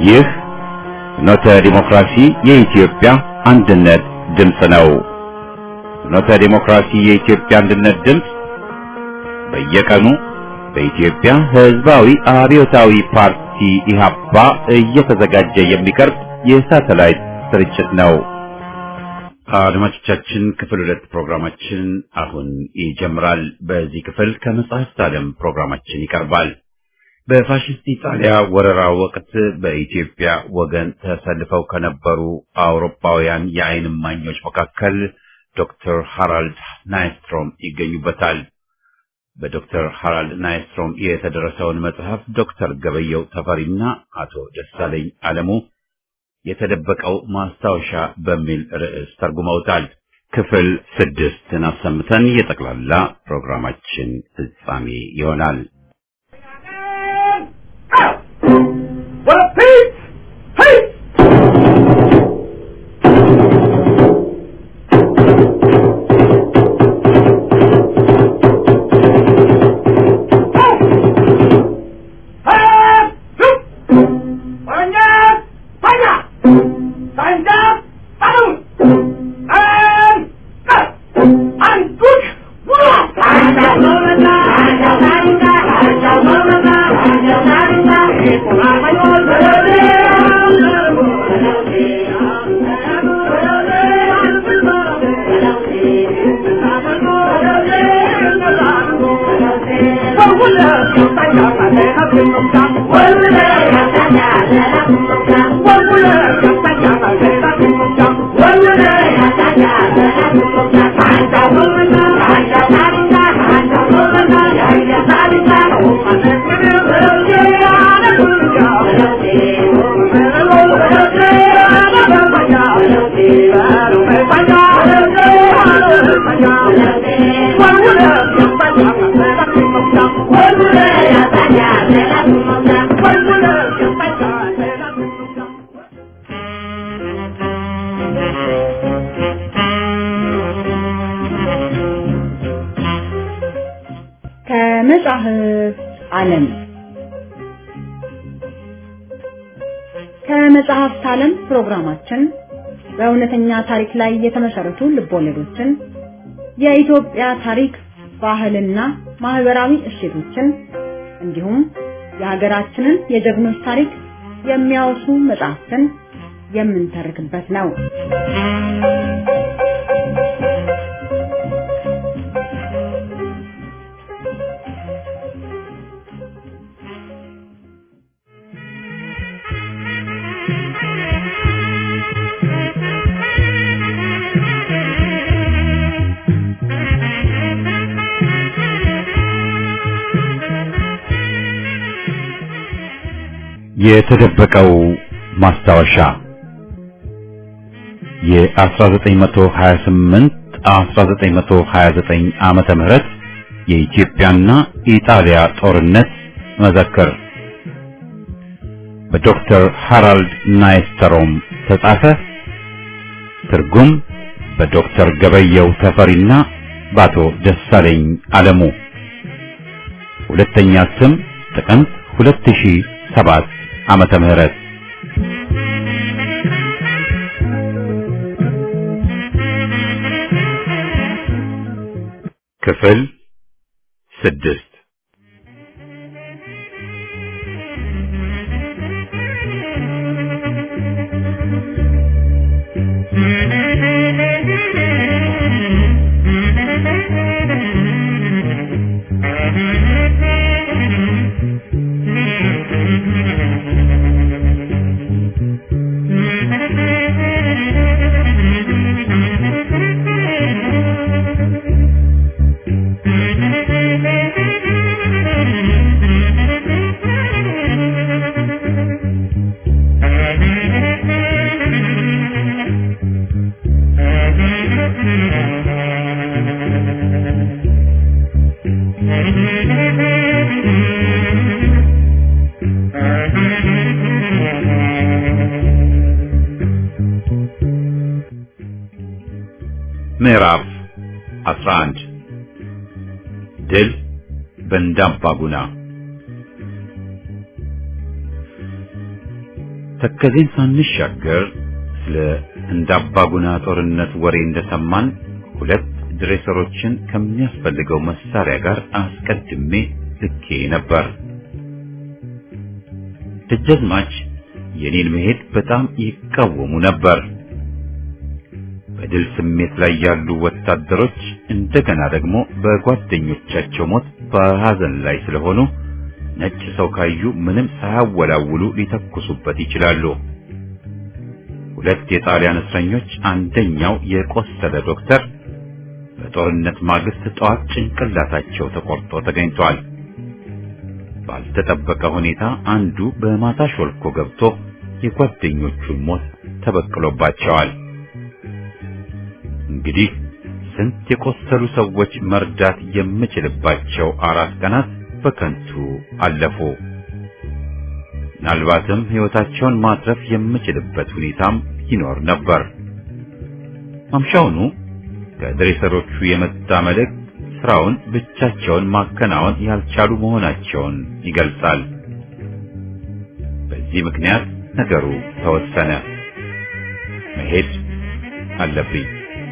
ይህ ፍኖተ ዲሞክራሲ የኢትዮጵያ አንድነት ድምፅ ነው። ፍኖተ ዲሞክራሲ የኢትዮጵያ አንድነት ድምፅ በየቀኑ በኢትዮጵያ ሕዝባዊ አብዮታዊ ፓርቲ ኢህአፓ እየተዘጋጀ የሚቀርብ የሳተላይት ስርጭት ነው። አድማጮቻችን ክፍል ሁለት ፕሮግራማችን አሁን ይጀምራል። በዚህ ክፍል ከመጽሐፍት ዓለም ፕሮግራማችን ይቀርባል። በፋሽስት ኢጣሊያ ወረራ ወቅት በኢትዮጵያ ወገን ተሰልፈው ከነበሩ አውሮፓውያን የዓይን እማኞች መካከል ዶክተር ሃራልድ ናይስትሮም ይገኙበታል። በዶክተር ሃራልድ ናይስትሮም የተደረሰውን መጽሐፍ ዶክተር ገበየው ተፈሪና አቶ ደሳለኝ አለሙ የተደበቀው ማስታወሻ በሚል ርዕስ ተርጉመውታል። ክፍል ስድስትን አሰምተን የጠቅላላ ፕሮግራማችን ፍጻሜ ይሆናል። ከመጽሐፍ ዓለም ከመጽሐፍት ዓለም ፕሮግራማችን በእውነተኛ ታሪክ ላይ የተመሰረቱ ልቦለዶችን፣ የኢትዮጵያ ታሪክ፣ ባህልና ማህበራዊ እሴቶችን እንዲሁም የሀገራችንን የጀግኖች ታሪክ የሚያወሱ መጽሐፍትን የምንተርክበት ነው። የተደበቀው ማስታወሻ የ1928 1929 ዓመተ ምህረት የኢትዮጵያና ኢጣሊያ ጦርነት መዘክር በዶክተር ሃራልድ ናይስተሮም ተጻፈ። ትርጉም በዶክተር ገበየው ተፈሪና በአቶ ደሳለኝ አለሙ። ሁለተኛ ስም ጥቅምት 2007 ዓመተ ምህረት ክፍል ስድስት ምዕራፍ 11 ድል በእንዳባጉና ተከዜን ሳንሻገር ስለ እንዳባጉና ጦርነት ወሬ እንደሰማን ሁለት ድሬሰሮችን ከሚያስፈልገው መሳሪያ ጋር አስቀድሜ ልኬ ነበር። ደጃዝማች የኔን መሄድ በጣም ይቃወሙ ነበር። በድል ስሜት ላይ ያሉ ወታደሮች እንደገና ደግሞ በጓደኞቻቸው ሞት በሐዘን ላይ ስለሆኑ ነጭ ሰው ካዩ ምንም ሳያወላውሉ ሊተኩሱበት ይችላሉ። ሁለት የጣሊያን እስረኞች አንደኛው የቆሰለ ዶክተር በጦርነት ማግስት ጠዋት ጭንቅላታቸው ተቆርጦ ተገኝቷል። ባልተጠበቀ ሁኔታ አንዱ በማታ ሾልኮ ገብቶ የጓደኞቹን ሞት ተበቅሎባቸዋል። እንግዲህ ስንት የቆሰሉ ሰዎች መርዳት የምችልባቸው አራት ቀናት በከንቱ አለፉ። ምናልባትም ሕይወታቸውን ማትረፍ የምችልበት ሁኔታም ይኖር ነበር። ማምሻውኑ ከድሬሰሮቹ የመጣ መልእክት ስራውን ብቻቸውን ማከናወን ያልቻሉ መሆናቸውን ይገልጻል። በዚህ ምክንያት ነገሩ ተወሰነ። መሄድ አለብኝ።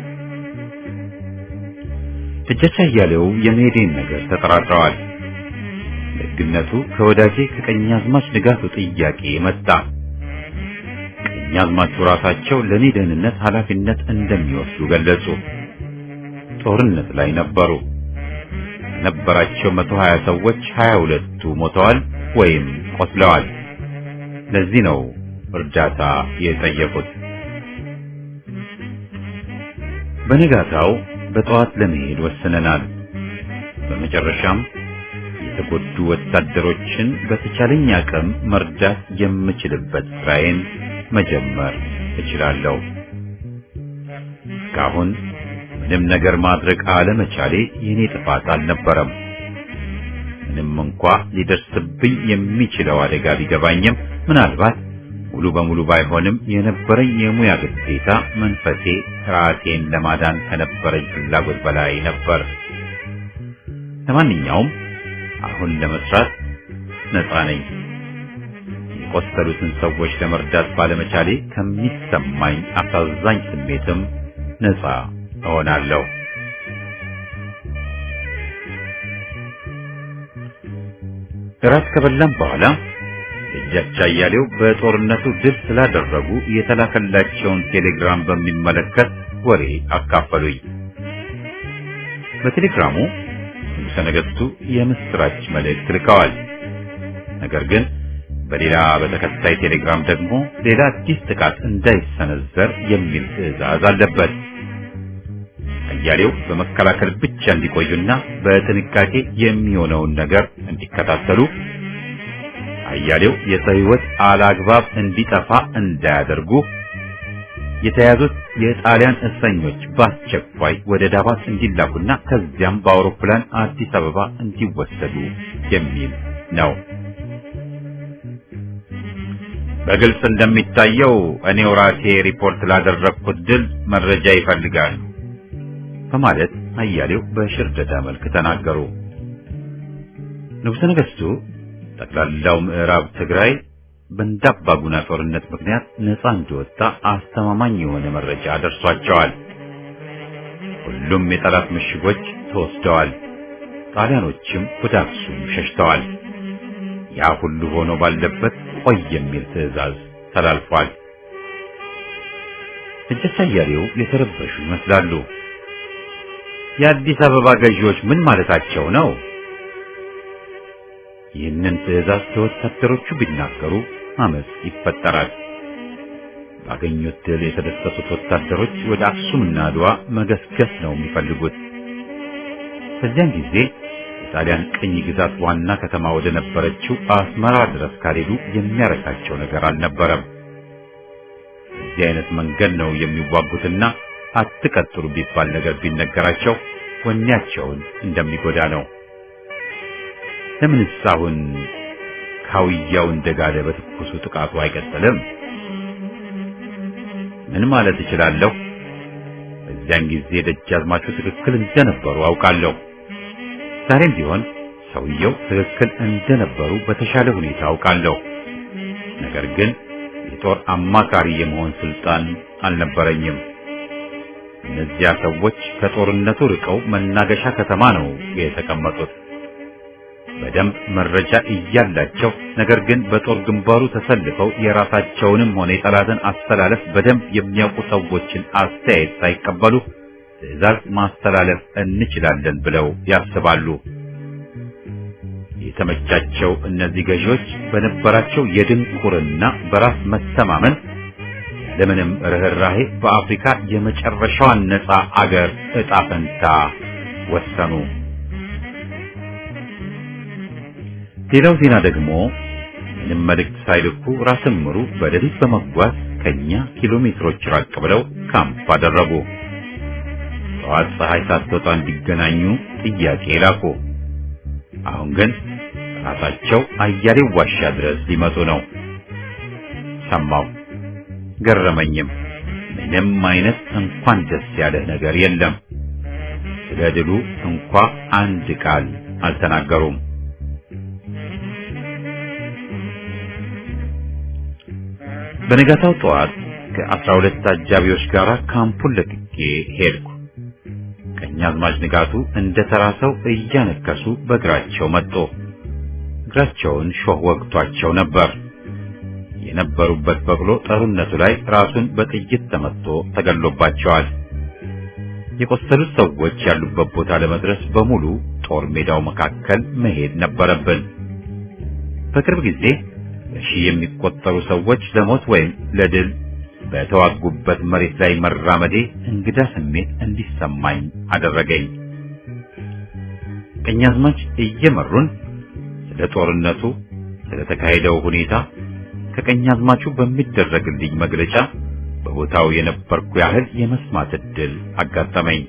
ደጃች አያሌው የመሄዴን ነገር ተጠራጥረዋል። ደግነቱ ከወዳጄ ከቀኛዝማች ንጋቱ ጥያቄ መጣ። ቀኛዝማቹ ራሳቸው ለኔ ደህንነት ኃላፊነት እንደሚወስዱ ገለጹ። ጦርነት ላይ ነበሩ። ከነበራቸው መቶ ሀያ ሰዎች ሀያ ሁለቱ ሞተዋል ወይም ቆስለዋል። ለዚህ ነው እርዳታ የጠየቁት። በነጋታው በጠዋት ለመሄድ ወስነናል። በመጨረሻም የተጎዱ ወታደሮችን በተቻለኝ አቅም መርዳት የምችልበት ስራዬን መጀመር እችላለሁ። እስካሁን ምንም ነገር ማድረግ አለመቻሌ የኔ ጥፋት አልነበረም። ምንም እንኳ ሊደርስብኝ የሚችለው አደጋ ቢገባኝም ምናልባት ሙሉ በሙሉ ባይሆንም የነበረኝ የሙያ ግዴታ መንፈሴ ራሴን ለማዳን ከነበረኝ ፍላጎት በላይ ነበር። ለማንኛውም አሁን ለመስራት ነፃ ነኝ። የቆሰሉትን ሰዎች ለመርዳት ባለመቻሌ ከሚሰማኝ አሳዛኝ ስሜትም ነፃ እሆናለሁ። እራት ከበላም በኋላ እጃቻ አያሌው በጦርነቱ ድል ስላደረጉ የተላከላቸውን ቴሌግራም በሚመለከት ወሬ አካፈሉኝ። በቴሌግራሙ ንጉሠ ነገሥቱ የምስራች መልእክት ልከዋል። ነገር ግን በሌላ በተከታይ ቴሌግራም ደግሞ ሌላ አዲስ ጥቃት እንዳይሰነዘር የሚል ትዕዛዝ አለበት። አያሌው በመከላከል ብቻ እንዲቆዩና በጥንቃቄ የሚሆነውን ነገር እንዲከታተሉ አያሌው የሰው ሕይወት አላግባብ እንዲጠፋ እንዳያደርጉ የተያዙት የጣሊያን እስረኞች በአስቸኳይ ወደ ዳባት እንዲላኩና ከዚያም በአውሮፕላን አዲስ አበባ እንዲወሰዱ የሚል ነው። በግልጽ እንደሚታየው እኔው ራሴ ሪፖርት ላደረግኩት ድል መረጃ ይፈልጋሉ በማለት አያሌው በሽርደዳ መልክ ተናገሩ። ንጉሠ ነገሥቱ ጠቅላላው ምዕራብ ትግራይ በእንዳባጉና ጦርነት ምክንያት ነፃ እንደወጣ አስተማማኝ የሆነ መረጃ ደርሷቸዋል። ሁሉም የጠላት ምሽጎች ተወስደዋል። ጣሊያኖችም ወደ አክሱም ሸሽተዋል። ያ ሁሉ ሆኖ ባለበት ቆይ የሚል ትዕዛዝ ተላልፏል። እጀታ አያሌው የተረበሹ ይመስላሉ። የአዲስ አበባ ገዢዎች ምን ማለታቸው ነው? ይህንን ትዕዛዝ ለወታደሮቹ ቢናገሩ አመፅ ይፈጠራል። ባገኙት ድል የተደሰቱት ወታደሮች ወደ አክሱምና አድዋ መገስገስ ነው የሚፈልጉት። በዚያን ጊዜ የጣሊያን ቅኝ ግዛት ዋና ከተማ ወደ ነበረችው አስመራ ድረስ ካልሄዱ የሚያረካቸው ነገር አልነበረም። በዚህ አይነት መንገድ ነው የሚዋጉትና አትቀጥሉ ቢባል ነገር ቢነገራቸው ወኔያቸውን እንደሚጎዳ ነው። ለምንስ አሁን ካውያው እንደጋለ በትኩሱ ጥቃቱ አይቀጥልም? ምን ማለት እችላለሁ? በዚያን ጊዜ ደጃዝማቹ ትክክል እንደነበሩ አውቃለሁ። ዛሬም ቢሆን ሰውየው ትክክል እንደነበሩ በተሻለ ሁኔታ አውቃለሁ። ነገር ግን የጦር አማካሪ የመሆን ስልጣን አልነበረኝም። እነዚያ ሰዎች ከጦርነቱ ርቀው መናገሻ ከተማ ነው የተቀመጡት። በደንብ መረጃ እያላቸው ነገር ግን በጦር ግንባሩ ተሰልፈው የራሳቸውንም ሆነ የጠላትን አስተላለፍ በደንብ የሚያውቁ ሰዎችን አስተያየት ሳይቀበሉ ትዕዛዝ ማስተላለፍ እንችላለን ብለው ያስባሉ። የተመቻቸው እነዚህ ገዢዎች በነበራቸው የድንቁርና በራስ መተማመን ያለምንም ርኅራሄ በአፍሪካ የመጨረሻዋን ነፃ አገር ዕጣ ፈንታ ወሰኑ። ሌላው ዜና ደግሞ ምንም መልእክት ሳይልኩ ራስን ምሩ በሌሊት በመጓዝ ከኛ ኪሎ ሜትሮች ራቅ ብለው ካምፕ አደረጉ። ጠዋት ፀሐይ ሳትወጣ እንዲገናኙ ጥያቄ ላኩ። አሁን ግን ራሳቸው አያሌው ዋሻ ድረስ ሊመጡ ነው። ሰማው፣ ገረመኝም። ምንም አይነት እንኳን ደስ ያለህ ነገር የለም። ስለ ድሉ እንኳ አንድ ቃል አልተናገሩም። በነጋታው ጠዋት ከአስራ ሁለት አጃቢዎች ጋር ካምፑን ለቅቄ ሄድኩ። ቀኛዝማች ንጋቱ እንደ ተራ ሰው እያነከሱ በእግራቸው መጡ። እግራቸውን ሾህ ወግቷቸው ነበር። የነበሩበት በቅሎ ጠሩነቱ ላይ ራሱን በጥይት ተመትቶ ተገሎባቸዋል። የቆሰሉት ሰዎች ያሉበት ቦታ ለመድረስ በሙሉ ጦር ሜዳው መካከል መሄድ ነበረብን። በቅርብ ጊዜ በሺህ የሚቆጠሩ ሰዎች ለሞት ወይም ለድል በተዋጉበት መሬት ላይ መራመዴ እንግዳ ስሜት እንዲሰማኝ አደረገኝ። ቀኛዝማች እየመሩን ስለ ጦርነቱ፣ ስለ ተካሄደው ሁኔታ ከቀኛዝማቹ በሚደረግልኝ መግለጫ በቦታው የነበርኩ ያህል የመስማት ዕድል አጋጠመኝ።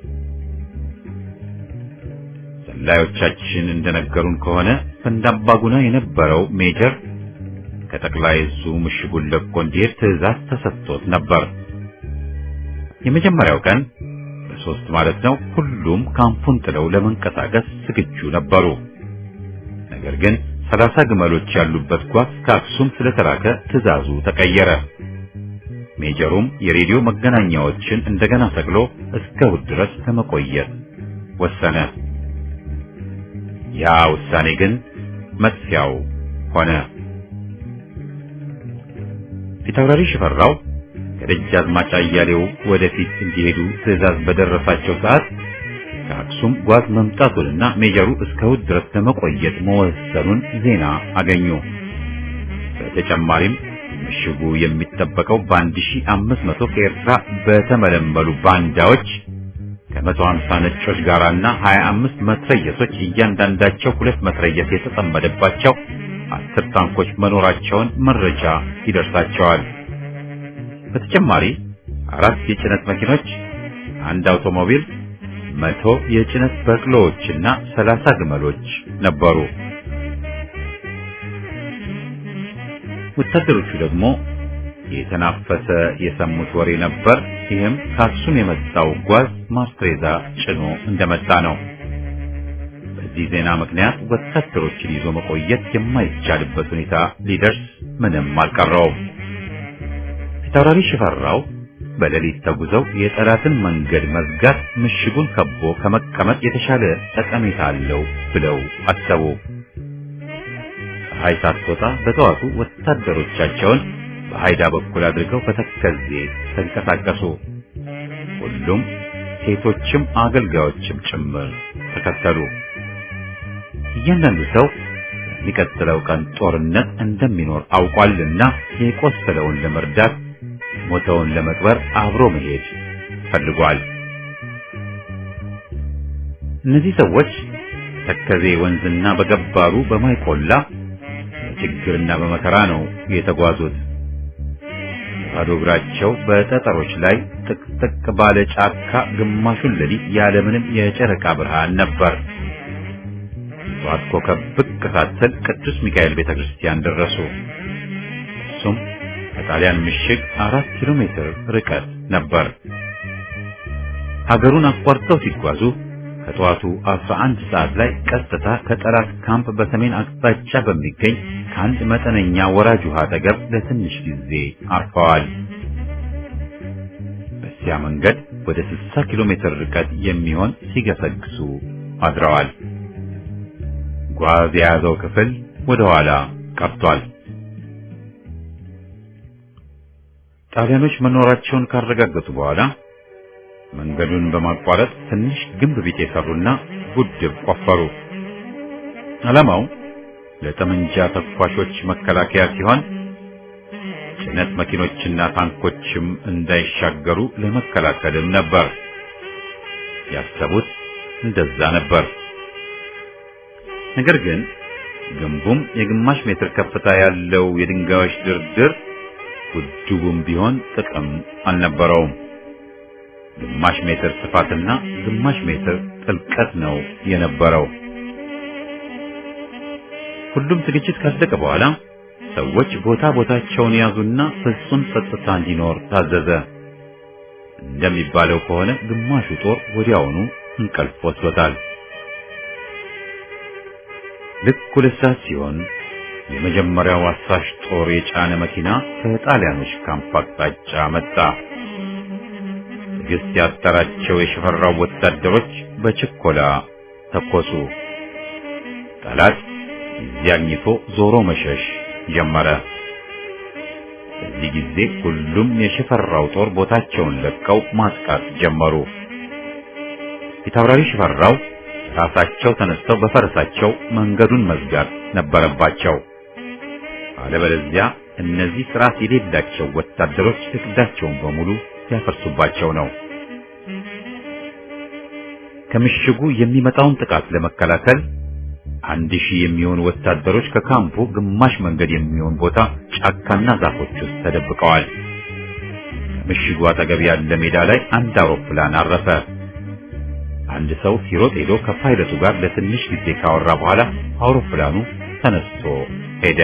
ሰላዮቻችን እንደነገሩን ከሆነ ፈንዳባጉና የነበረው ሜጀር ከጠቅላይ እዙ ምሽጉን ለቆ እንዲሄድ ትዕዛዝ ተሰጥቶት ነበር። የመጀመሪያው ቀን በሶስት ማለት ነው ሁሉም ካምፑን ጥለው ለመንቀሳቀስ ዝግጁ ነበሩ። ነገር ግን ሰላሳ ግመሎች ያሉበት ጓዝ ከአክሱም ስለተላከ ትዕዛዙ ተቀየረ። ሜጀሩም የሬዲዮ መገናኛዎችን እንደገና ሰቅሎ እስከ እሑድ ድረስ ለመቆየት ወሰነ። ያ ውሳኔ ግን መጥፊያው ሆነ። ፊታውራሪ ሽፈራው ከደጃዝማች አያሌው ወደፊት እንዲሄዱ ትዕዛዝ በደረሳቸው ሰዓት ከአክሱም ጓዝ መምጣቱንና ሜጀሩ እስከ እሑድ ድረስ ለመቆየት መወሰኑን ዜና አገኙ። በተጨማሪም ምሽጉ የሚጠበቀው በአንድ ሺህ አምስት መቶ ከኤርትራ በተመለመሉ ባንዳዎች ከመቶ ሀምሳ ነጮች ጋራና ሀያ አምስት መትረየሶች እያንዳንዳቸው ሁለት መትረየስ የተጠመደባቸው አስር ታንኮች መኖራቸውን መረጃ ይደርሳቸዋል። በተጨማሪ አራት የጭነት መኪኖች፣ አንድ አውቶሞቢል፣ መቶ የጭነት በቅሎዎችና ሰላሳ ግመሎች ነበሩ። ወታደሮቹ ደግሞ የተናፈሰ የሰሙት ወሬ ነበር። ይህም ከአክሱም የመጣው ጓዝ ማስትሬዛ ጭኖ እንደመጣ ነው። በዚህ ዜና ምክንያት ወታደሮችን ይዞ መቆየት የማይቻልበት ሁኔታ ሊደርስ ምንም አልቀረውም። ፊታውራሪ ሽፈራው በሌሊት ተጉዘው የጠላትን መንገድ መዝጋት ምሽጉን ከቦ ከመቀመጥ የተሻለ ጠቀሜታ አለው ብለው አሰቡ። ፀሐይ ሳትወጣ በጠዋቱ ወታደሮቻቸውን በሃይዳ በኩል አድርገው በተከዜ ተንቀሳቀሱ። ሁሉም ሴቶችም አገልጋዮችም ጭምር ተከተሉ። እያንዳንዱ ሰው የሚቀጥለው ቀን ጦርነት እንደሚኖር አውቋልና የቆሰለውን ለመርዳት ሞተውን ለመቅበር አብሮ መሄድ ፈልጓል። እነዚህ ሰዎች ተከዜ ወንዝና በገባሩ በማይቆላ በችግርና በመከራ ነው የተጓዙት። ባዶ እግራቸው በጠጠሮች ላይ ጥቅጥቅ ባለ ጫካ ግማሹን ሌሊት ያለምንም የጨረቃ ብርሃን ነበር። ጠዋት ኮከብ ብቅ ሳትል ቅዱስ ሚካኤል ቤተክርስቲያን ደረሱ። እሱም ከጣሊያን ምሽግ አራት ኪሎ ሜትር ርቀት ነበር። ሀገሩን አቋርጠው ሲጓዙ ከጠዋቱ 11 ሰዓት ላይ ቀጥታ ከጠላት ካምፕ በሰሜን አቅጣጫ በሚገኝ ከአንድ መጠነኛ ወራጅ ውሃ አጠገብ ለትንሽ ጊዜ አርፈዋል። በዚያ መንገድ ወደ 60 ኪሎ ሜትር ርቀት የሚሆን ሲገሰግሱ አድረዋል። ጓዝ የያዘው ክፍል ወደ ኋላ ቀርቷል። ጣሊያኖች መኖራቸውን ካረጋገጡ በኋላ መንገዱን በማቋረጥ ትንሽ ግንብ ቢጤ ሰሩና ጉድብ ቆፈሩ። ዓላማው ለጠመንጃ ተኳሾች መከላከያ ሲሆን ጭነት መኪኖችና ታንኮችም እንዳይሻገሩ ለመከላከልም ነበር። ያሰቡት እንደዛ ነበር። ነገር ግን ግንቡም የግማሽ ሜትር ከፍታ ያለው የድንጋዮች ድርድር ጉድቡም ቢሆን ጥቅም አልነበረውም። ግማሽ ሜትር ስፋትና ግማሽ ሜትር ጥልቀት ነው የነበረው። ሁሉም ዝግጅት ካለቀ በኋላ ሰዎች ቦታ ቦታቸውን ያዙና ፍጹም ጸጥታ እንዲኖር ታዘዘ። እንደሚባለው ከሆነ ግማሹ ጦር ወዲያውኑ እንቅልፍ ወስዶታል። ልክ ሁለት ሰዓት ሲሆን የመጀመሪያው አሳሽ ጦር የጫነ መኪና ከጣሊያኖች ካምፕ አቅጣጫ መጣ። ትዕግስት ያጠራቸው የሸፈራው ወታደሮች በችኮላ ተኮሱ። ጠላት ጊዜ አግኝቶ ዞሮ መሸሽ ጀመረ። በዚህ ጊዜ ሁሉም የሽፈራው ጦር ቦታቸውን ለቀው ማጥቃት ጀመሩ። ፊታውራሪ ሽፈራው ራሳቸው ተነስተው በፈረሳቸው መንገዱን መዝጋት ነበረባቸው። አለበለዚያ እነዚህ ስርዓት የሌላቸው ወታደሮች እቅዳቸውን በሙሉ ያፈርሱባቸው ነው። ከምሽጉ የሚመጣውን ጥቃት ለመከላከል አንድ ሺህ የሚሆኑ ወታደሮች ከካምፑ ግማሽ መንገድ የሚሆን ቦታ ጫካና ዛፎች ውስጥ ተደብቀዋል። ከምሽጉ አጠገብ ያለ ሜዳ ላይ አንድ አውሮፕላን አረፈ። አንድ ሰው ሲሮጥ ሄዶ ከፓይለቱ ጋር ለትንሽ ጊዜ ካወራ በኋላ አውሮፕላኑ ተነስቶ ሄደ።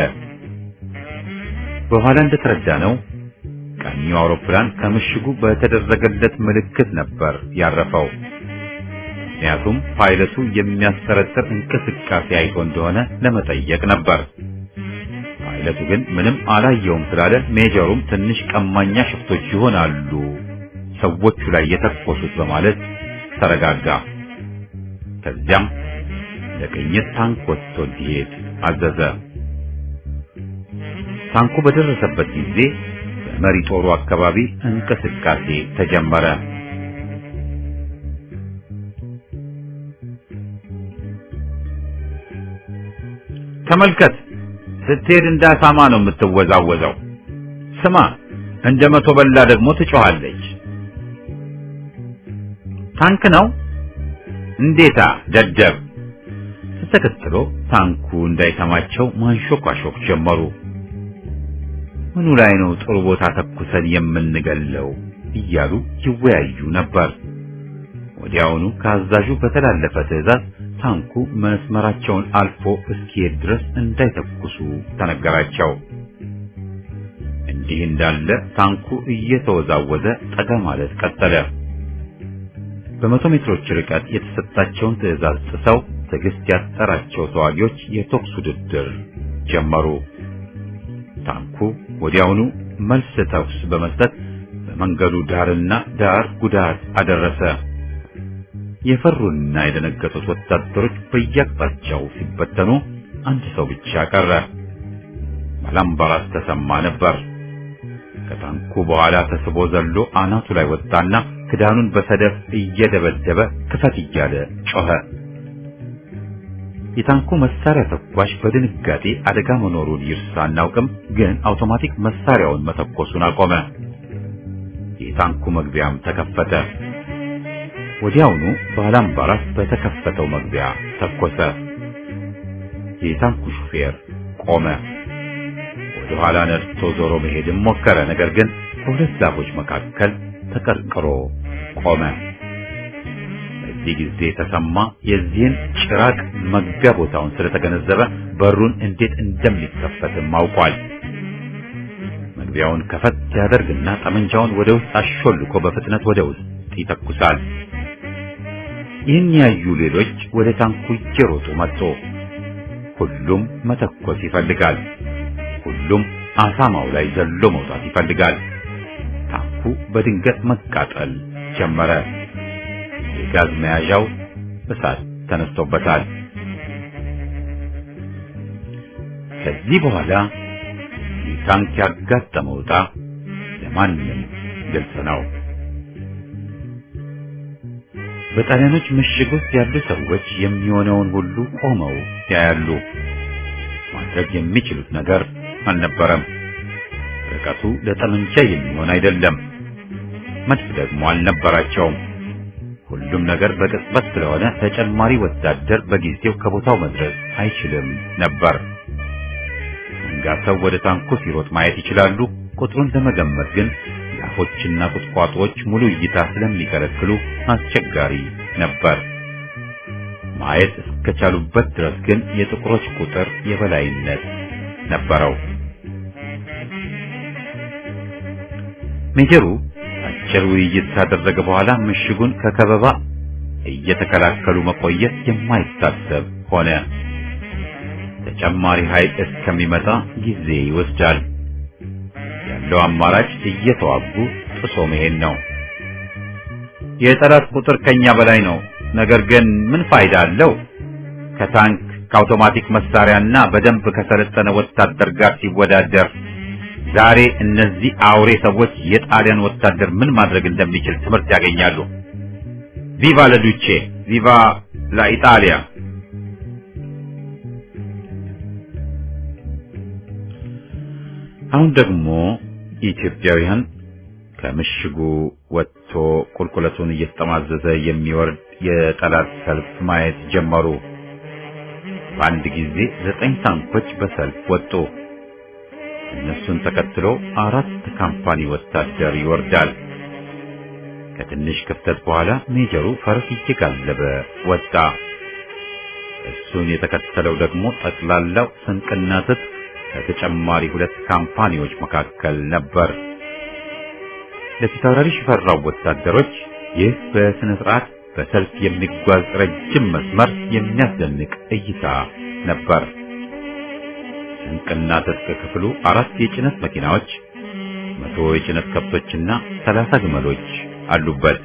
በኋላ እንደተረዳ ነው ቀኙ አውሮፕላን ከምሽጉ በተደረገለት ምልክት ነበር ያረፈው። ምክንያቱም ፓይለቱ የሚያስጠረጥር እንቅስቃሴ አይቶ እንደሆነ ለመጠየቅ ነበር። ፓይለቱ ግን ምንም አላየውም ስላለ ሜጀሩም ትንሽ ቀማኛ ሽፍቶች ይሆናሉ ሰዎቹ ላይ የተኮሱት በማለት ተረጋጋ። ከዚያም ለቅኝት ታንክ ወጥቶ እንዲሄድ አዘዘ። ታንኩ በደረሰበት ጊዜ በመሪ ጦሩ አካባቢ እንቅስቃሴ ተጀመረ። ተመልከት፣ ስትሄድ እንደ አሳማ ነው የምትወዛወዘው። ስማ፣ እንደ መቶ በላ ደግሞ ትጮኻለች። ታንክ ነው እንዴታ ደደብ። ተከትሎ ታንኩ እንዳይሰማቸው ማንሾካሾክ ጀመሩ። ምኑ ላይ ነው ጥሩ ቦታ ተኩሰን የምንገለው እያሉ ይወያዩ ነበር። ወዲያውኑ ከአዛዡ በተላለፈ ትዕዛዝ ታንኩ መስመራቸውን አልፎ እስኪሄድ ድረስ እንዳይተኩሱ ተነገራቸው። እንዲህ እንዳለ ታንኩ እየተወዛወዘ ጠጋ ማለት ቀጠለ። በመቶ ሜትሮች ርቀት የተሰጣቸውን ትዕዛዝ ጥሰው ትዕግስት ያጠራቸው ተዋጊዎች የተኩስ ውድድር ጀመሩ። ታንኩ ወዲያውኑ መልስ ተኩስ በመስጠት በመንገዱ ዳርና ዳር ጉዳት አደረሰ። የፈሩና የደነገጡት ወታደሮች በየአቅጣጫው ሲበተኑ አንድ ሰው ብቻ ቀረ። ባላምባራስ ተሰማ ነበር። ከታንኩ በኋላ ተስቦ ዘሎ አናቱ ላይ ወጣና ክዳኑን በሰደፍ እየደበደበ ክፈት እያለ ጮኸ። የታንኩ መሳሪያ ተኳሽ በድንጋጤ አደጋ መኖሩን ይርሳ አናውቅም፣ ግን አውቶማቲክ መሳሪያውን መተኮሱን አቆመ። የታንኩ መግቢያም ተከፈተ። ወዲያውኑ ባላምባራስ በተከፈተው መግቢያ ተኮሰ። የታንኩ ሹፌር ቆመ። ወደ ኋላ ነድቶ ዞሮ መሄድም ሞከረ። ነገር ግን ከሁለት ዛፎች መካከል ተቀርቅሮ ቆመ። በዚህ ጊዜ ተሰማ የዚህን ጭራቅ መግቢያ ቦታውን ስለተገነዘበ በሩን እንዴት እንደሚከፈትም አውቋል። መግቢያውን ከፈት ያደርግና ጠመንጃውን ወደ ውስጥ አሾልኮ በፍጥነት ወደ ውስጥ ይተኩሳል። ይህን ያዩ ሌሎች ወደ ታንኩ እየሮጡ መጡ። ሁሉም መተኮስ ይፈልጋል። ሁሉም አሳማው ላይ ዘሎ መውጣት ይፈልጋል። ታንኩ በድንገት መቃጠል ጀመረ። የጋዝ መያዣው እሳት ተነስቶበታል። ከዚህ በኋላ ታንክ ያጋጠመው ዕጣ ለማንም ግልጽ ነው። በጣሊያኖች ምሽግ ውስጥ ያሉ ሰዎች የሚሆነውን ሁሉ ቆመው ያያሉ። ማድረግ የሚችሉት ነገር አልነበረም። ርቀቱ ለጠመንጃ የሚሆን አይደለም። መድፍ ደግሞ አልነበራቸውም። ሁሉም ነገር በቅጽበት ስለሆነ ተጨማሪ ወታደር በጊዜው ከቦታው መድረስ አይችልም ነበር። መንጋሰው ወደ ታንኩ ሲሮጥ ማየት ይችላሉ። ቁጥሩን ለመገመት ግን ዛፎችና ቁጥቋጦዎች ሙሉ እይታ ስለሚከለክሉ አስቸጋሪ ነበር። ማየት እስከቻሉበት ድረስ ግን የጥቁሮች ቁጥር የበላይነት ነበረው። ሜጀሩ አጭር ውይይት ካደረገ በኋላ ምሽጉን ከከበባ እየተከላከሉ መቆየት የማይታሰብ ሆነ። ተጨማሪ ኃይል እስከሚመጣ ጊዜ ይወስዳል። ያለው አማራጭ እየተዋጉ ጥሶ መሄድ ነው። የጠላት ቁጥር ከኛ በላይ ነው። ነገር ግን ምን ፋይዳ አለው? ከታንክ ከአውቶማቲክ መሳሪያና በደንብ ከሰለጠነ ወታደር ጋር ሲወዳደር ዛሬ እነዚህ አውሬ ሰዎች የጣሊያን ወታደር ምን ማድረግ እንደሚችል ትምህርት ያገኛሉ። ቪቫ ለዱቼ ቪቫ ለኢጣሊያ። አሁን ደግሞ ኢትዮጵያውያን ከምሽጉ ወጥቶ ቁልቁለቱን እየተጠማዘዘ የሚወርድ የጠላት ሰልፍ ማየት ጀመሩ። በአንድ ጊዜ ዘጠኝ ታንኮች በሰልፍ ወጡ። እነሱን ተከትሎ አራት ካምፓኒ ወታደር ይወርዳል። ከትንሽ ክፍተት በኋላ ሜጀሩ ፈረስ እየጋለበ ወጣ። እሱን የተከተለው ደግሞ ጠቅላላው ስንቅና ትጥቅ ከተጨማሪ ሁለት ካምፓኒዎች መካከል ነበር። ለፊታውራሪ ሽፈራው ወታደሮች ይህ በስነ ስርዓት በሰልፍ የሚጓዝ ረጅም መስመር የሚያስደንቅ እይታ ነበር። ስንቅና ትጥቅ ክፍሉ አራት የጭነት መኪናዎች፣ መቶ የጭነት ከብቶችና ሰላሳ ግመሎች አሉበት።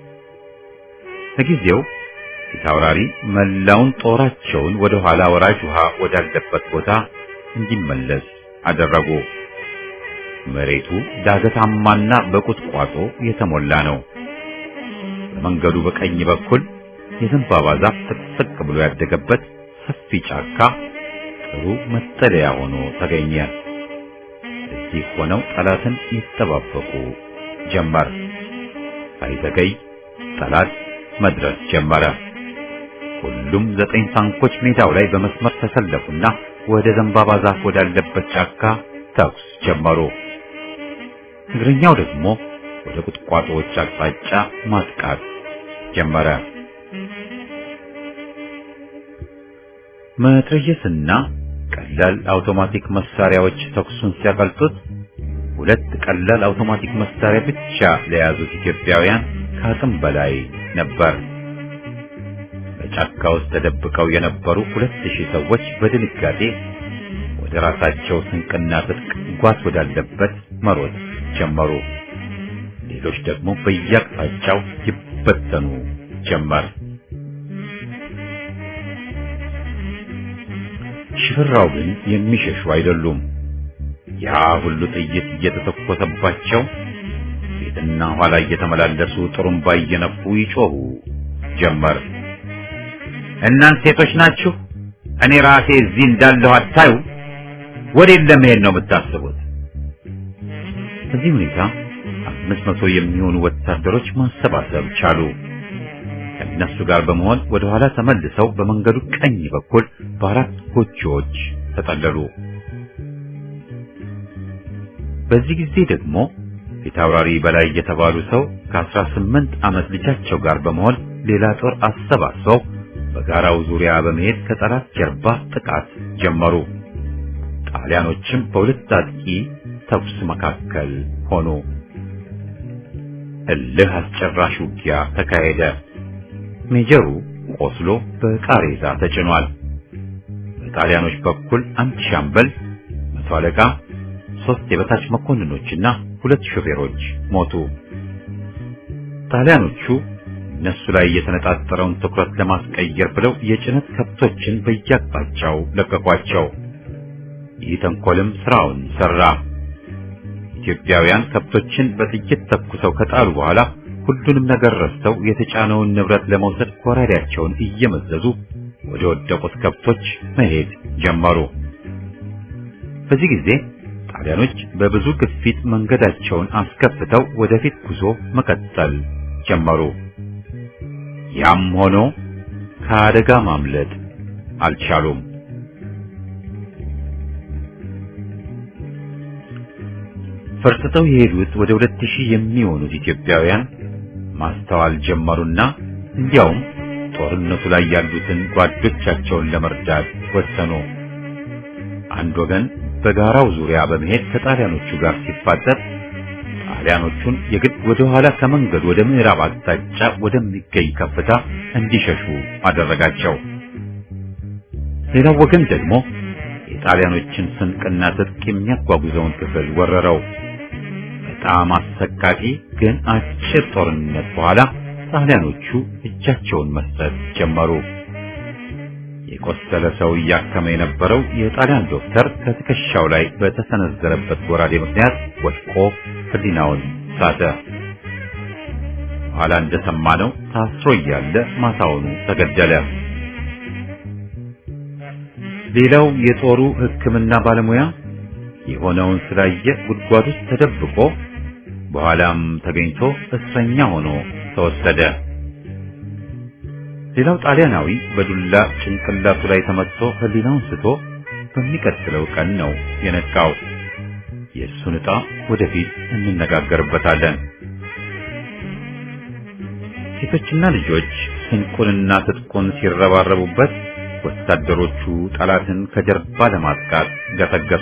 ለጊዜው ፊታውራሪ መላውን ጦራቸውን ወደ ኋላ ወራጅ ውሃ ወዳለበት ቦታ እንዲመለስ አደረጉ። መሬቱ ዳገታማና በቁጥቋጦ የተሞላ ነው። በመንገዱ በቀኝ በኩል የዘንባባ ዛፍ ጥቅጥቅ ብሎ ያደገበት ሰፊ ጫካ ጥሩ መጠለያ ሆኖ ተገኘ። እዚህ ሆነው ጠላትን ይጠባበቁ ጀመር። ሳይዘገይ ጠላት መድረስ ጀመረ። ሁሉም ዘጠኝ ታንኮች ሜዳው ላይ በመስመር ተሰለፉና ወደ ዘንባባ ዛፍ ወዳለበት ጫካ ተኩስ ጀመሩ። እግረኛው ደግሞ ወደ ቁጥቋጦዎች አቅጣጫ ማጥቃት ጀመረ። መትረየስና ቀላል አውቶማቲክ መሳሪያዎች ተኩሱን ሲያቀልጡት ሁለት ቀላል አውቶማቲክ መሳሪያ ብቻ ለያዙት ኢትዮጵያውያን ከአቅም በላይ ነበር። በጫካ ውስጥ ተደብቀው የነበሩ ሁለት ሺህ ሰዎች በድንጋጤ ወደ ራሳቸው ስንቅና ትጥቅ ጓዝ ወዳለበት መሮጥ ጀመሩ። ሌሎች ደግሞ በየአቅጣጫው ይበተኑ ጀመር። ሽፍራው ግን የሚሸሹ አይደሉም። ያ ሁሉ ጥይት እየተተኮሰባቸው ፊትና ኋላ እየተመላለሱ ጥሩምባ እየነፉ ይጮሁ ጀመር። እናንተ ሴቶች ናችሁ? እኔ ራሴ እዚህ እንዳለሁ አታዩ? ወዴት ለመሄድ ነው የምታስቡት? በዚህ ሁኔታ አምስት መቶ የሚሆኑ ወታደሮች ማሰባሰብ ቻሉ። ከእነሱ ጋር በመሆን ወደ ኋላ ተመልሰው በመንገዱ ቀኝ በኩል በአራት ጎጆዎች ተጠለሉ። በዚህ ጊዜ ደግሞ ፊታውራሪ በላይ የተባሉ ሰው ከአስራ ስምንት ዓመት ልጃቸው ጋር በመሆን ሌላ ጦር አሰባስበው በጋራው ዙሪያ በመሄድ ከጠላት ጀርባ ጥቃት ጀመሩ። ጣሊያኖችም በሁለት አጥቂ ተኩስ መካከል ሆኑ። እልህ አስጨራሽ ውጊያ ተካሄደ። ሜጀሩ ቆስሎ በቃሬዛ ተጭኗል። በጣሊያኖች በኩል አንድ ሻምበል፣ መቶ አለቃ፣ ሶስት የበታች መኮንኖችና ሁለት ሾፌሮች ሞቱ። ጣሊያኖቹ እነሱ ላይ የተነጣጠረውን ትኩረት ለማስቀየር ብለው የጭነት ከብቶችን በየአቅጣጫው ለቀቋቸው። ይህ ተንኮልም ስራውን ሰራ። ኢትዮጵያውያን ከብቶችን በጥይት ተኩሰው ከጣሉ በኋላ ሁሉንም ነገር ረስተው የተጫነውን ንብረት ለመውሰድ ጎራዴያቸውን እየመዘዙ ወደ ወደቁት ከብቶች መሄድ ጀመሩ። በዚህ ጊዜ ጣሊያኖች በብዙ ግፊት መንገዳቸውን አስከፍተው ወደፊት ጉዞ መቀጠል ጀመሩ። ያም ሆኖ ከአደጋ ማምለጥ አልቻሉም። ፈርጥጠው የሄዱት ወደ ሁለት ሺህ የሚሆኑት ኢትዮጵያውያን ማስተዋል ጀመሩና እንዲያውም ጦርነቱ ላይ ያሉትን ጓዶቻቸውን ለመርዳት ወሰኑ። አንድ ወገን በጋራው ዙሪያ በመሄድ ከጣሊያኖቹ ጋር ሲፋጠጥ ጣሊያኖቹን የግድ ወደ ኋላ ከመንገድ ወደ ምዕራብ አቅጣጫ ወደሚገኝ ከፍታ እንዲሸሹ አደረጋቸው። ሌላው ወገን ደግሞ የጣሊያኖችን ስንቅና ትጥቅ የሚያጓጉዘውን ክፍል ወረረው። በጣም አሰቃቂ ግን አጭር ጦርነት በኋላ ጣሊያኖቹ እጃቸውን መስጠት ጀመሩ። የቆሰለ ሰው እያከመ የነበረው የጣሊያን ዶክተር ከትከሻው ላይ በተሰነዘረበት ጎራዴ ምክንያት ወድቆ ሕሊናውን ሳተ። ኋላ እንደሰማነው ታስሮ እያለ ማታውኑ ተገደለ። ሌላው የጦሩ ሕክምና ባለሙያ የሆነውን ስላየ ጉድጓድ ውስጥ ተደብቆ በኋላም ተገኝቶ እስረኛ ሆኖ ተወሰደ። ሌላው ጣሊያናዊ በዱላ ጭንቅላቱ ላይ ተመትቶ ሕሊናውን ስቶ በሚቀጥለው ቀን ነው የነቃው። የእሱን ዕጣ ወደፊት እንነጋገርበታለን። ሴቶችና ልጆች ስንቁንና ትጥቁን ሲረባረቡበት ወታደሮቹ ጠላትን ከጀርባ ለማጥቃት ገሰገሱ።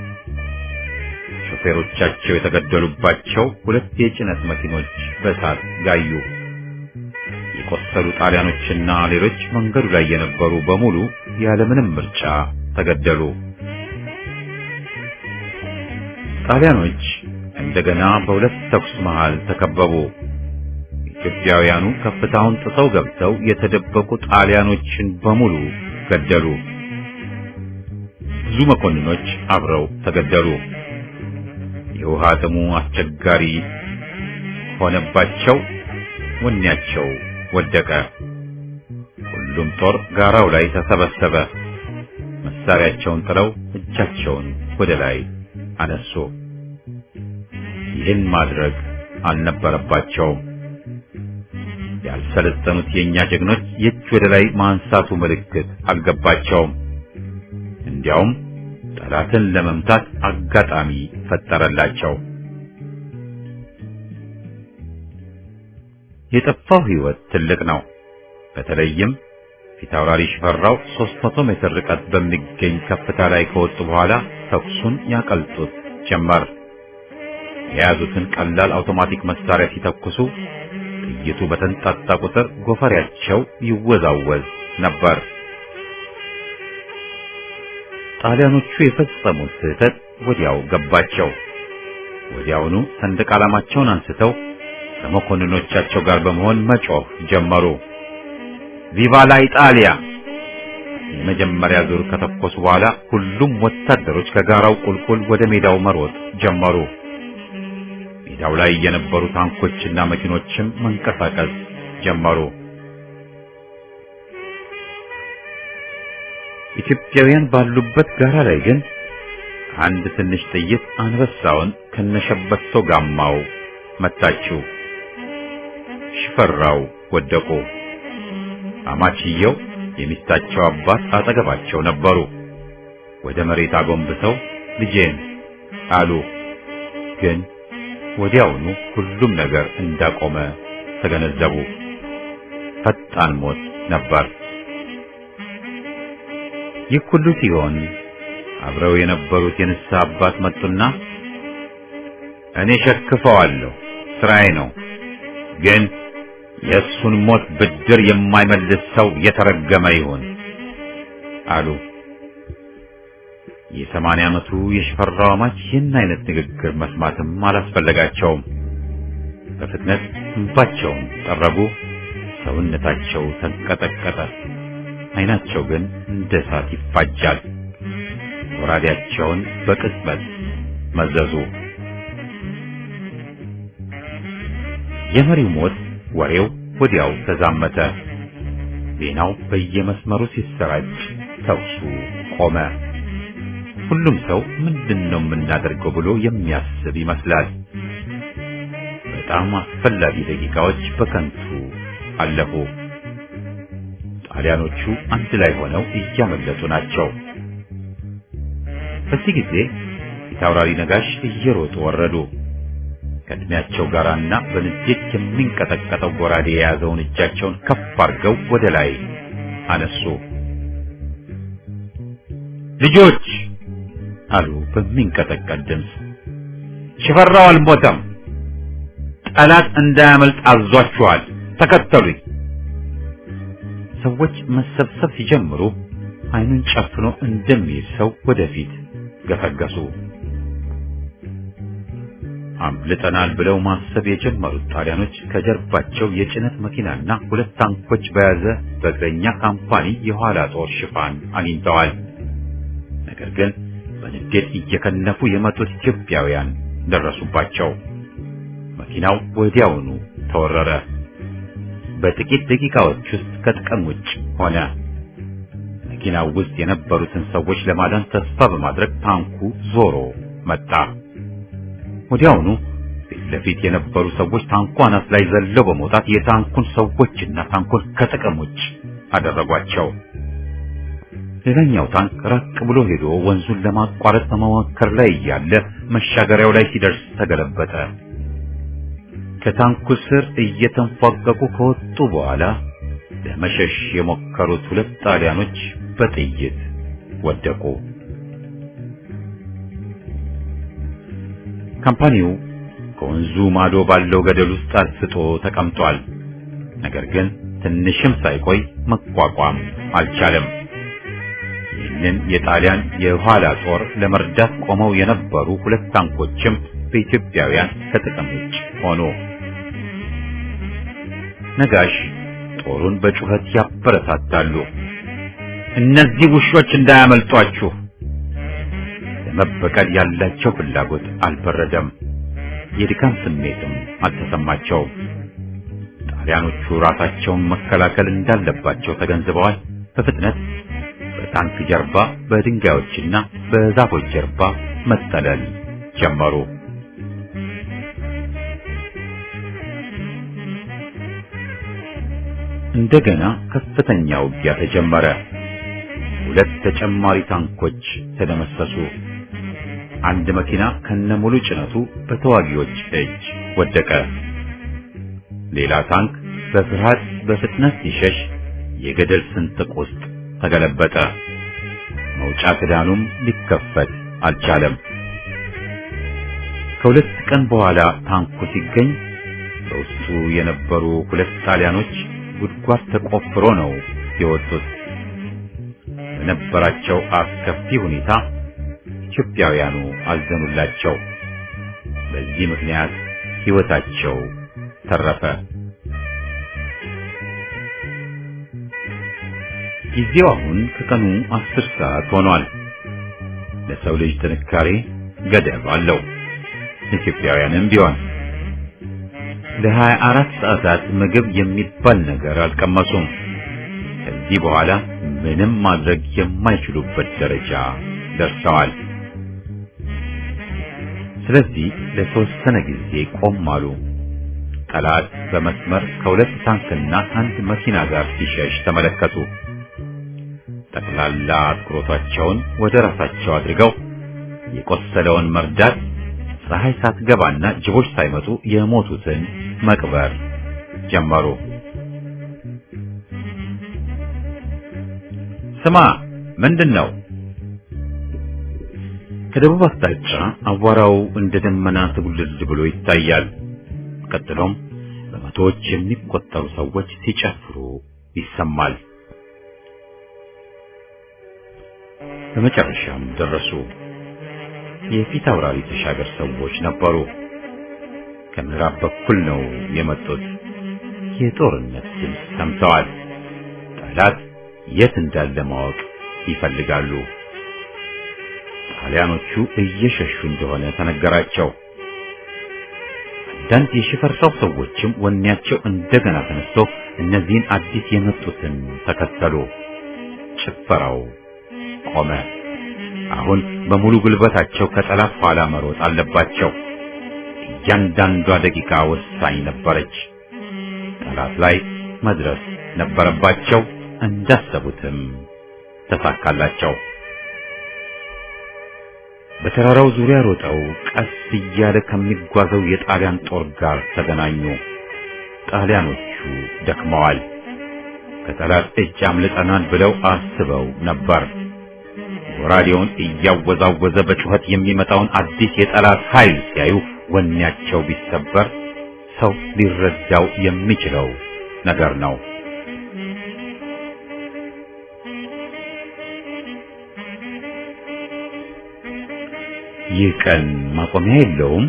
ሾፌሮቻቸው የተገደሉባቸው ሁለት የጭነት መኪኖች በእሳት ጋዩ። የቆሰሉ ጣሊያኖችና ሌሎች መንገዱ ላይ የነበሩ በሙሉ ያለምንም ምርጫ ተገደሉ። ጣሊያኖች እንደገና በሁለት ተኩስ መሃል ተከበቡ። ኢትዮጵያውያኑ ከፍታውን ጥሰው ገብተው የተደበቁ ጣሊያኖችን በሙሉ ገደሉ። ብዙ መኮንኖች አብረው ተገደሉ። የውሃ ጥሙ አስቸጋሪ ሆነባቸው። ወኔያቸው ወደቀ። ሁሉም ጦር ጋራው ላይ ተሰበሰበ። መሳሪያቸውን ጥለው እጃቸውን ወደ ላይ አነሱ። ይህን ማድረግ አልነበረባቸውም። ያልሰለጠኑት የእኛ ጀግኖች የእጅ ወደ ላይ ማንሳቱ ምልክት አልገባቸውም። እንዲያውም ጠላትን ለመምታት አጋጣሚ ፈጠረላቸው። የጠፋው ሕይወት ትልቅ ነው። በተለይም ፊታውራሪ ሽፈራው 300 ሜትር ርቀት በሚገኝ ከፍታ ላይ ከወጡ በኋላ ተኩሱን ያቀልጡት ጀመር። የያዙትን ቀላል አውቶማቲክ መሳሪያ ሲተኩሱ ጥይቱ በተንጣጣ ቁጥር ጎፈሬያቸው ይወዛወዝ ነበር። ጣሊያኖቹ የፈጸሙት ስህተት ወዲያው ገባቸው። ወዲያውኑ ሰንደቅ ዓላማቸውን አንስተው ከመኮንኖቻቸው ጋር በመሆን መጮህ ጀመሩ። ቪቫ ላ ኢጣሊያ! የመጀመሪያ ዙር ከተኮሱ በኋላ ሁሉም ወታደሮች ከጋራው ቁልቁል ወደ ሜዳው መሮጥ ጀመሩ። ሜዳው ላይ የነበሩ ታንኮችና መኪኖችም መንቀሳቀስ ጀመሩ። ኢትዮጵያውያን ባሉበት ጋራ ላይ ግን አንድ ትንሽ ጥይት አንበሳውን ከነሸበቶ ጋማው መታችው። ሽፈራው ወደቁ። አማችየው የሚስታቸው አባት አጠገባቸው ነበሩ። ወደ መሬት አጎንብሰው ልጄን አሉ። ግን ወዲያውኑ ሁሉም ነገር እንዳቆመ ተገነዘቡ። ፈጣን ሞት ነበር። ይህ ሁሉ ሲሆን አብረው የነበሩት የንስሐ አባት መጡና እኔ ሸክፈዋለሁ፣ ስራዬ ነው። ግን የእሱን ሞት ብድር የማይመልስ ሰው የተረገመ ይሁን አሉ። የሰማንያ ዓመቱ የሽፈራው አማች ይህን አይነት ንግግር መስማትም አላስፈለጋቸውም። በፍጥነት እንባቸውን ጠረጉ። ሰውነታቸው ተንቀጠቀጠ። ዓይናቸው ግን እንደ እሳት ይፋጃል። ወራዴያቸውን በቅጽበት መዘዙ። የመሪው ሞት ወሬው ወዲያው ተዛመተ። ዜናው በየመስመሩ ሲሰራጭ ተኩሱ ቆመ። ሁሉም ሰው ምንድን ነው የምናደርገው ብሎ የሚያስብ ይመስላል። በጣም አስፈላጊ ደቂቃዎች በከንቱ አለፉ። ጣሊያኖቹ አንድ ላይ ሆነው እያመለጡ ናቸው። በዚህ ጊዜ ፊታውራሪ ነጋሽ እየሮጡ ወረዱ። ከእድሜያቸው ጋራና በንዴት የሚንቀጠቀጠው ጎራዴ የያዘውን እጃቸውን ከፍ አድርገው ወደ ላይ አነሱ። ልጆች አሉ በሚንቀጠቀጥ ድምፅ፣ ሽፈራው አልሞተም። ጠላት እንዳያመልጥ አዟችኋል። ተከተሉኝ። ሰዎች መሰብሰብ ሲጀምሩ ዓይኑን ጨፍኖ እንደሚይዝ ሰው ወደፊት ገሰገሱ። አምልጠናል ብለው ማሰብ የጀመሩት ጣሊያኖች ከጀርባቸው የጭነት መኪናና ሁለት ታንኮች በያዘ በእግረኛ ካምፓኒ የኋላ ጦር ሽፋን አግኝተዋል። ነገር ግን በንዴት እየከነፉ የመጡት ኢትዮጵያውያን ደረሱባቸው። መኪናው ወዲያውኑ ተወረረ። በጥቂት ደቂቃዎች ውስጥ ከጥቅም ውጭ ሆነ። መኪናው ውስጥ የነበሩትን ሰዎች ለማዳን ተስፋ በማድረግ ታንኩ ዞሮ መጣ። ወዲያውኑ ፊት ለፊት የነበሩ ሰዎች ታንኩ አናት ላይ ዘለው በመውጣት የታንኩን ሰዎችና ታንኩን ከጥቅም ውጭ አደረጓቸው። ሌላኛው ታንክ ራቅ ብሎ ሄዶ ወንዙን ለማቋረጥ በመሞከር ላይ እያለ መሻገሪያው ላይ ሲደርስ ተገለበጠ። ከታንኩ ስር እየተንፏቀቁ ከወጡ በኋላ ለመሸሽ የሞከሩት ሁለት ጣሊያኖች በጥይት ወደቁ። ካምፓኒው ከወንዙ ማዶ ባለው ገደል ውስጥ አስጦ ተቀምጧል። ነገር ግን ትንሽም ሳይቆይ መቋቋም አልቻለም። ይህንን የጣሊያን የኋላ ጦር ለመርዳት ቆመው የነበሩ ሁለት ታንኮችም በኢትዮጵያውያን ከጥቅም ውጭ ሆኑ። ነጋሽ ጦሩን በጩኸት ያበረታታሉ። እነዚህ ውሾች እንዳያመልጧችሁ። ለመበቀል ያላቸው ፍላጎት አልበረደም። የድካም ስሜትም አልተሰማቸውም። ጣሊያኖቹ ራሳቸውን መከላከል እንዳለባቸው ተገንዝበዋል። በፍጥነት በታንክ ጀርባ፣ በድንጋዮችና በዛፎች ጀርባ መጠለል ጀመሩ። እንደገና ከፍተኛ ውጊያ ተጀመረ። ሁለት ተጨማሪ ታንኮች ተደመሰሱ። አንድ መኪና ከነሙሉ ጭነቱ በተዋጊዎች እጅ ወደቀ። ሌላ ታንክ በፍርሃት በፍጥነት ሲሸሽ የገደል ስንጥቅ ውስጥ ተገለበጠ። መውጫ ክዳኑም ሊከፈት አልቻለም። ከሁለት ቀን በኋላ ታንኩ ሲገኝ በውስጡ የነበሩ ሁለት ጣሊያኖች ጉድጓድ ተቆፍሮ ነው የወጡት። በነበራቸው አስከፊ ሁኔታ ኢትዮጵያውያኑ አዘኑላቸው። በዚህ ምክንያት ሕይወታቸው ተረፈ። ጊዜው አሁን ከቀኑ አስር ሰዓት ሆኗል። ለሰው ልጅ ጥንካሬ ገደብ አለው። ኢትዮጵያውያንም ቢሆን ለሀያ አራት ሰዓታት ምግብ የሚባል ነገር አልቀመሱም። ከዚህ በኋላ ምንም ማድረግ የማይችሉበት ደረጃ ደርሰዋል። ስለዚህ ለተወሰነ ጊዜ ቆም አሉ። ጠላት በመስመር ከሁለት ታንክና አንድ መኪና ጋር ሲሸሽ ተመለከቱ። ጠቅላላ አትኩሮታቸውን ወደ ራሳቸው አድርገው የቆሰለውን መርዳት፣ ፀሐይ ሳትገባና ጅቦች ሳይመጡ የሞቱትን መቅበር ጀመሩ። ስማ፣ ምንድን ነው? ከደቡብ አቅጣጫ አቧራው እንደ ደመና ትጉልል ብሎ ይታያል። ቀጥሎም በመቶዎች የሚቆጠሩ ሰዎች ሲጨፍሩ ይሰማል። በመጨረሻም ደረሱ። የፊት አውራሪ ተሻገር ሰዎች ነበሩ። ከምዕራብ በኩል ነው የመጡት። የጦርነት ድምፅ ሰምተዋል። ጠላት የት እንዳለ ማወቅ ይፈልጋሉ። ጣሊያኖቹ እየሸሹ እንደሆነ ተነገራቸው። አንዳንድ የሽፈራው ሰዎችም ወኔያቸው እንደገና ተነስቶ እነዚህን አዲስ የመጡትን ተከተሉ። ጭፈራው ቆመ። አሁን በሙሉ ጉልበታቸው ከጠላት ኋላ መሮጥ አለባቸው። እያንዳንዷ ደቂቃ ወሳኝ ነበረች። ጠላት ላይ መድረስ ነበረባቸው። እንዳሰቡትም ተሳካላቸው። በተራራው ዙሪያ ሮጠው ቀስ እያለ ከሚጓዘው የጣሊያን ጦር ጋር ተገናኙ። ጣሊያኖቹ ደክመዋል። ከጠላት እጅ አምልጠናል ብለው አስበው ነበር። ጎራዴውን እያወዛወዘ በጩኸት የሚመጣውን አዲስ የጠላት ኃይል ሲያዩ ወኔያቸው ቢሰበር ሰው ሊረዳው የሚችለው ነገር ነው። ይህ ቀን ማቆሚያ የለውም።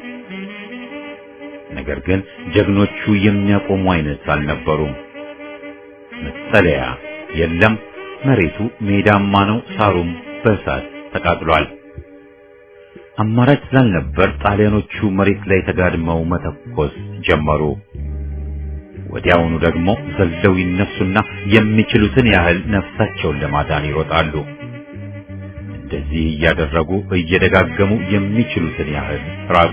ነገር ግን ጀግኖቹ የሚያቆሙ አይነት አልነበሩም። መጠለያ የለም። መሬቱ ሜዳማ ነው። ሳሩም በእሳት ተቃጥሏል። አማራጭ ስላልነበር ጣሊያኖቹ መሬት ላይ ተጋድመው መተኮስ ጀመሩ። ወዲያውኑ ደግሞ ዘለው ይነሱና የሚችሉትን ያህል ነፍሳቸውን ለማዳን ይሮጣሉ። እንደዚህ እያደረጉ እየደጋገሙ የሚችሉትን ያህል ራቁ።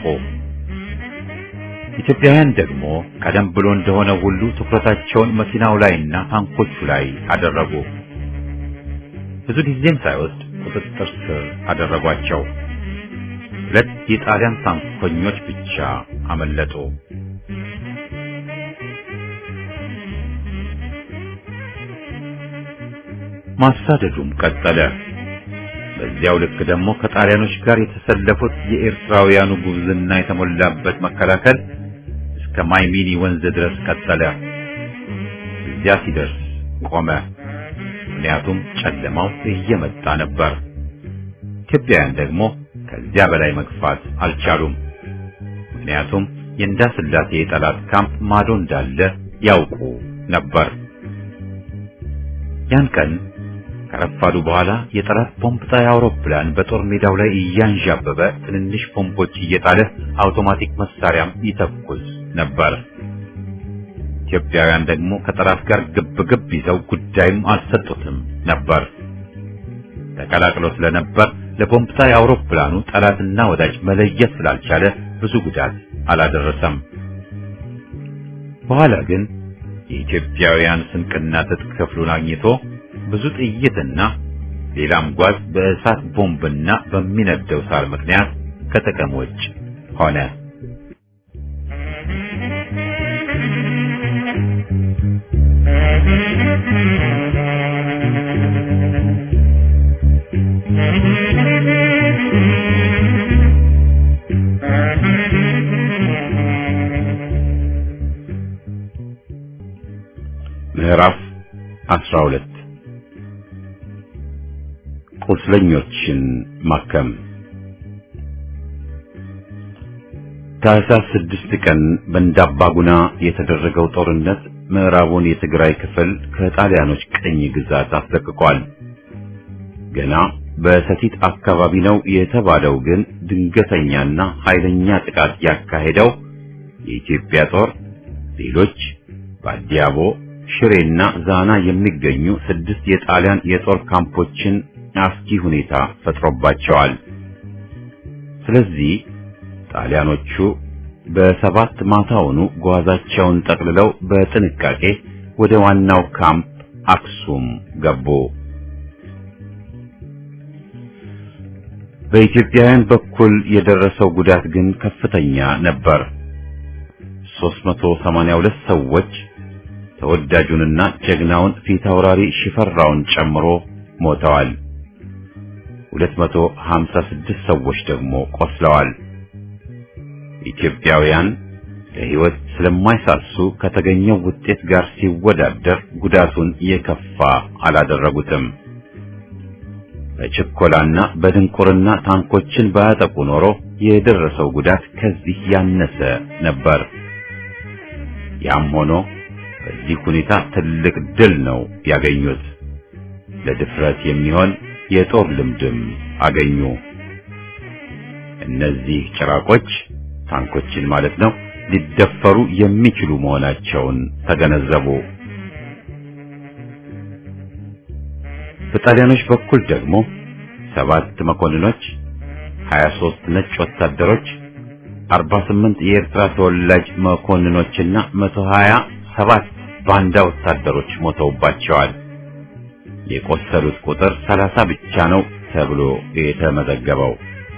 ኢትዮጵያውያን ደግሞ ቀደም ብሎ እንደሆነ ሁሉ ትኩረታቸውን መኪናው ላይና ታንኮቹ ላይ አደረጉ። ብዙ ጊዜም ሳይወስድ ቁጥጥር ስር አደረጓቸው። ሁለት የጣሊያን ታንኮኞች ብቻ አመለጡ። ማሳደዱም ቀጠለ። በዚያው ልክ ደግሞ ከጣሊያኖች ጋር የተሰለፉት የኤርትራውያኑ ጉብዝና የተሞላበት መከላከል እስከ ማይሚኒ ወንዝ ድረስ ቀጠለ። እዚያ ሲደርስ ቆመ። ምክንያቱም ጨለማው እየመጣ ነበር። ኢትዮጵያውያን ደግሞ ከዚያ በላይ መግፋት አልቻሉም። ምክንያቱም የእንዳስላሴ የጠላት ካምፕ ማዶ እንዳለ ያውቁ ነበር። ያን ቀን ከረፋዱ በኋላ የጠላት ቦምብ ጣይ አውሮፕላን በጦር ሜዳው ላይ እያንዣበበ ትንንሽ ቦምቦች እየጣለ አውቶማቲክ መሳሪያም ይተኩስ ነበር። ኢትዮጵያውያን ደግሞ ከጠላት ጋር ግብ ግብ ይዘው ጉዳይም አልሰጡትም ነበር። ተቀላቅሎ ስለነበር ለቦምብ ጣይ አውሮፕላኑ ጠላትና ወዳጅ መለየት ስላልቻለ ብዙ ጉዳት አላደረሰም። በኋላ ግን የኢትዮጵያውያን ስንቅና ትጥቅ ክፍሉን አግኝቶ ብዙ ጥይትና ሌላም ጓዝ በእሳት ቦምብና በሚነደው ሳር ምክንያት ከጥቅም ውጭ ሆነ። ምዕራፍ 12 ቁስለኞችን ማከም ታህሳስ ስድስት ቀን በእንዳባጉና የተደረገው ጦርነት ምዕራቡን የትግራይ ክፍል ከጣሊያኖች ቅኝ ግዛት አስለቅቋል። ገና በሰቲት አካባቢ ነው የተባለው ግን ድንገተኛና ኃይለኛ ጥቃት ያካሄደው የኢትዮጵያ ጦር ሌሎች በአዲያቦ ሽሬና ዛና የሚገኙ ስድስት የጣሊያን የጦር ካምፖችን አስጊ ሁኔታ ፈጥሮባቸዋል። ስለዚህ ጣሊያኖቹ በሰባት ማታውኑ ጓዛቸውን ጠቅልለው በጥንቃቄ ወደ ዋናው ካምፕ አክሱም ገቡ። በኢትዮጵያውያን በኩል የደረሰው ጉዳት ግን ከፍተኛ ነበር። 382 ሰዎች ተወዳጁንና ጀግናውን ፊታውራሪ ሽፈራውን ጨምሮ ሞተዋል። 256 ሰዎች ደግሞ ቆስለዋል። ኢትዮጵያውያን ለሕይወት ስለማይሳሱ ከተገኘው ውጤት ጋር ሲወዳደር ጉዳቱን የከፋ አላደረጉትም። በችኮላና በድንቁርና ታንኮችን ባያጠቁ ኖሮ የደረሰው ጉዳት ከዚህ ያነሰ ነበር። ያም ሆኖ በዚህ ሁኔታ ትልቅ ድል ነው ያገኙት። ለድፍረት የሚሆን የጦር ልምድም አገኙ። እነዚህ ጭራቆች ታንኮችን ማለት ነው ሊደፈሩ የሚችሉ መሆናቸውን ተገነዘቡ። በጣሊያኖች በኩል ደግሞ ሰባት መኮንኖች፣ 23 ነጭ ወታደሮች፣ 48 የኤርትራ ተወላጅ መኮንኖችና 127 ባንዳ ወታደሮች ሞተውባቸዋል። የቆሰሉት ቁጥር 30 ብቻ ነው ተብሎ የተመዘገበው።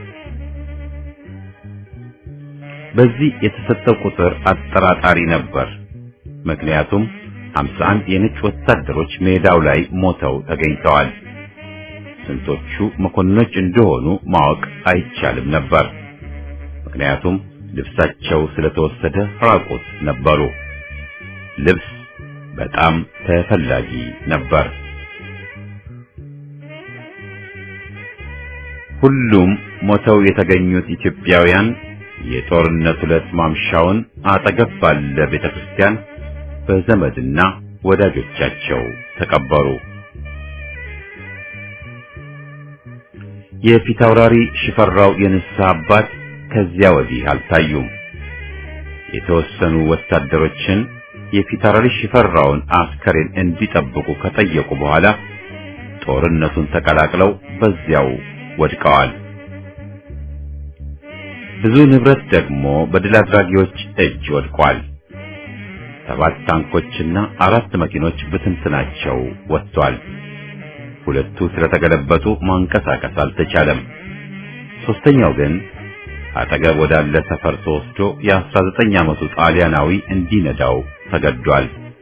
በዚህ የተሰጠው ቁጥር አጠራጣሪ ነበር። ምክንያቱም 51 የነጭ ወታደሮች ሜዳው ላይ ሞተው ተገኝተዋል። ስንቶቹ መኮንኖች እንደሆኑ ማወቅ አይቻልም ነበር። ምክንያቱም ልብሳቸው ስለተወሰደ ራቁት ነበሩ። ልብስ በጣም ተፈላጊ ነበር። ሁሉም ሞተው የተገኙት ኢትዮጵያውያን የጦርነት ዕለት ማምሻውን አጠገብ ባለ ቤተክርስቲያን በዘመድና ወዳጆቻቸው ተቀበሩ። የፊታውራሪ ሽፈራው የንስሐ አባት ከዚያ ወዲህ አልታዩም። የተወሰኑ ወታደሮችን የፊታውራሪ ሽፈራውን አስከሬን እንዲጠብቁ ከጠየቁ በኋላ ጦርነቱን ተቀላቅለው በዚያው ወድቀዋል። ብዙ ንብረት ደግሞ በድል አድራጊዎች እጅ ወድቋል። ሰባት ታንኮችና አራት መኪኖች ብትንትናቸው ወጥቷል። ሁለቱ ስለተገለበጡ ማንቀሳቀስ አልተቻለም። ሶስተኛው ግን አጠገብ ወዳለ ሰፈር ተወስዶ የ19 ዓመቱ ጣሊያናዊ እንዲነዳው ተገዷል።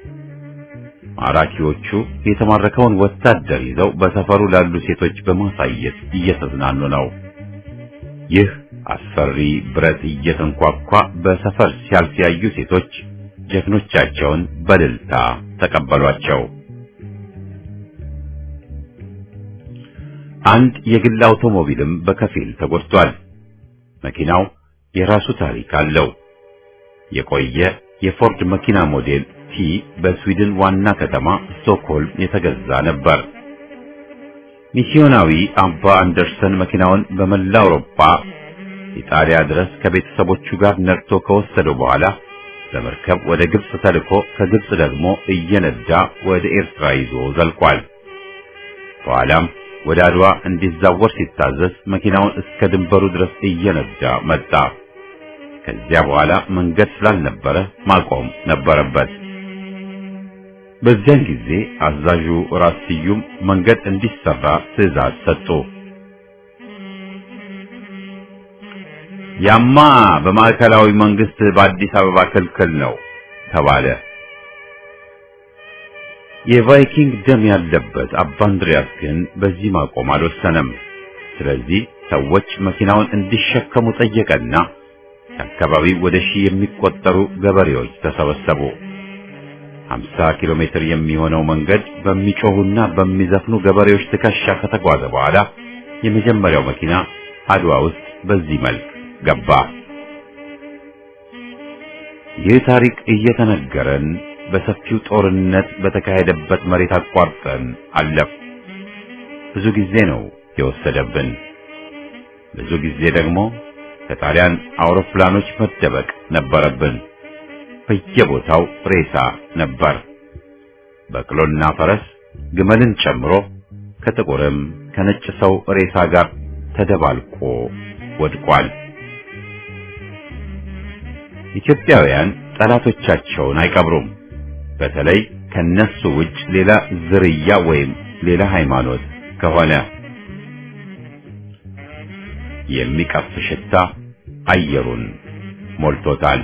ማራኪዎቹ የተማረከውን ወታደር ይዘው በሰፈሩ ላሉ ሴቶች በማሳየት እየተዝናኑ ነው። ይህ አስፈሪ ብረት እየተንኳኳ በሰፈር ሲያልፍ ያዩ ሴቶች ጀግኖቻቸውን በእልልታ ተቀበሏቸው። አንድ የግል አውቶሞቢልም በከፊል ተጎድቷል። መኪናው የራሱ ታሪክ አለው። የቆየ የፎርድ መኪና ሞዴል ቲ በስዊድን ዋና ከተማ ስቶክሆልም የተገዛ ነበር። ሚስዮናዊ አባ አንደርሰን መኪናውን በመላ አውሮፓ ኢጣሊያ ድረስ ከቤተሰቦቹ ጋር ነድቶ ከወሰደው በኋላ በመርከብ ወደ ግብጽ ተልኮ ከግብጽ ደግሞ እየነዳ ወደ ኤርትራ ይዞ ዘልቋል። በኋላም ወደ አድዋ እንዲዛወር ሲታዘዝ መኪናውን እስከ ድንበሩ ድረስ እየነዳ መጣ። ከዚያ በኋላ መንገድ ስላልነበረ ማቆም ነበረበት። በዚያን ጊዜ አዛዡ ራስ ስዩም መንገድ እንዲሰራ ትዕዛዝ ሰጡ። ያማ በማዕከላዊ መንግስት በአዲስ አበባ ክልክል ነው ተባለ። የቫይኪንግ ደም ያለበት አባ እንድሪያስ ግን በዚህ ማቆም አልወሰነም። ስለዚህ ሰዎች መኪናውን እንዲሸከሙ ጠየቀና ከአካባቢው ወደ ሺህ የሚቆጠሩ ገበሬዎች ተሰበሰቡ። 50 ኪሎ ሜትር የሚሆነው መንገድ በሚጮሁና በሚዘፍኑ ገበሬዎች ትከሻ ከተጓዘ በኋላ የመጀመሪያው መኪና አድዋ ውስጥ በዚህ መልክ ገባ። ይህ ታሪክ እየተነገረን በሰፊው ጦርነት በተካሄደበት መሬት አቋርጠን አለፍ። ብዙ ጊዜ ነው የወሰደብን። ብዙ ጊዜ ደግሞ ከጣሊያን አውሮፕላኖች መደበቅ ነበረብን። በየቦታው ሬሳ ነበር። በቅሎና ፈረስ ግመልን ጨምሮ ከጥቁርም ከነጭ ሰው ሬሳ ጋር ተደባልቆ ወድቋል። ኢትዮጵያውያን ጠላቶቻቸውን አይቀብሩም። በተለይ ከነሱ ውጭ ሌላ ዝርያ ወይም ሌላ ሃይማኖት ከሆነ የሚቀፍ ሽታ አየሩን ሞልቶታል።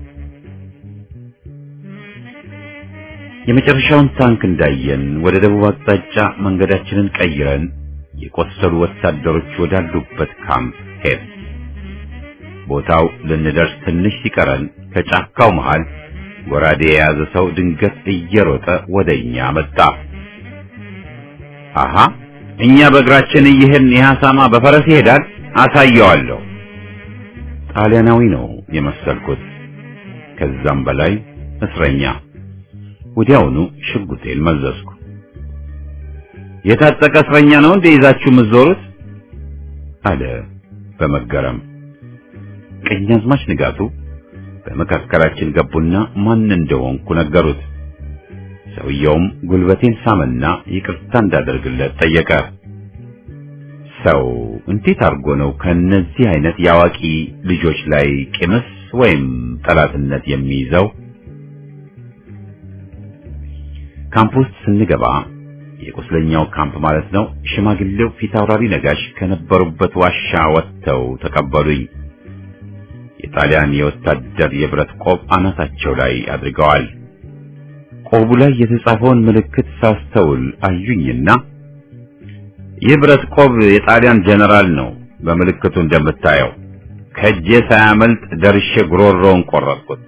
የመጨረሻውን ታንክ እንዳየን ወደ ደቡብ አቅጣጫ መንገዳችንን ቀይረን የቆሰሉ ወታደሮች ወዳሉበት ካምፕ ሄድ። ቦታው ልንደርስ ትንሽ ሲቀረን ከጫካው መሃል ጎራዴ የያዘ ሰው ድንገት እየሮጠ ወደኛ መጣ። አሃ እኛ በእግራችን እየሄድን ይህ አሳማ በፈረስ ይሄዳል፣ አሳየዋለሁ። ጣሊያናዊ ነው የመሰልኩት፣ ከዛም በላይ እስረኛ። ወዲያውኑ ሽጉጤን መዘዝኩ። የታጠቀ እስረኛ ነው እንደ ይዛችሁ የምትዞሩት? አለ በመገረም። ቀኛዝማች ንጋቱ በመካከላችን ገቡና ማን እንደሆንኩ ነገሩት። ሰውየውም ጉልበቴን ሳመና ይቅርታ እንዳደርግለት ጠየቀ። ሰው እንዴት አድርጎ ነው ከነዚህ አይነት የአዋቂ ልጆች ላይ ቂምስ ወይም ጠላትነት የሚይዘው? ካምፕ ውስጥ ስንገባ የቁስለኛው ካምፕ ማለት ነው። ሽማግሌው ፊታውራሪ ነጋሽ ከነበሩበት ዋሻ ወጥተው ተቀበሉኝ። የጣሊያን የወታደር የብረት ቆብ አናታቸው ላይ አድርገዋል። ቆቡ ላይ የተጻፈውን ምልክት ሳስተውል አዩኝና ይህ ብረት ቆብ የጣሊያን ጀነራል ነው፣ በምልክቱ እንደምታየው ከእጄ ሳያመልጥ ደርሼ ጉሮሮውን ቆረጥኩት።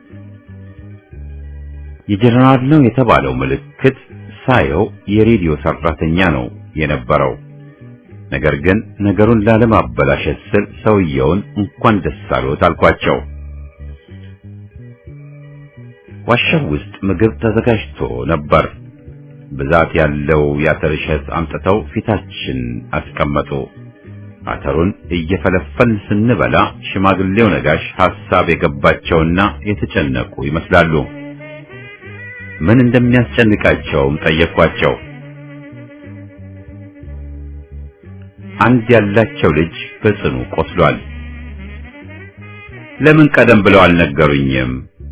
የጀነራል ነው የተባለው ምልክት ሳየው የሬዲዮ ሰራተኛ ነው የነበረው። ነገር ግን ነገሩን ላለማበላሸት ስል ሰውየውን እንኳን ደስ አሎት አልኳቸው። ዋሻው ውስጥ ምግብ ተዘጋጅቶ ነበር። ብዛት ያለው የአተር እሸት አምጥተው ፊታችን አስቀመጡ። አተሩን እየፈለፈልን ስንበላ ሽማግሌው ነጋሽ ሐሳብ የገባቸውና የተጨነቁ ይመስላሉ። ምን እንደሚያስጨንቃቸውም ጠየኳቸው። አንድ ያላቸው ልጅ በጽኑ ቆስሏል። ለምን ቀደም ብለው አልነገሩኝም?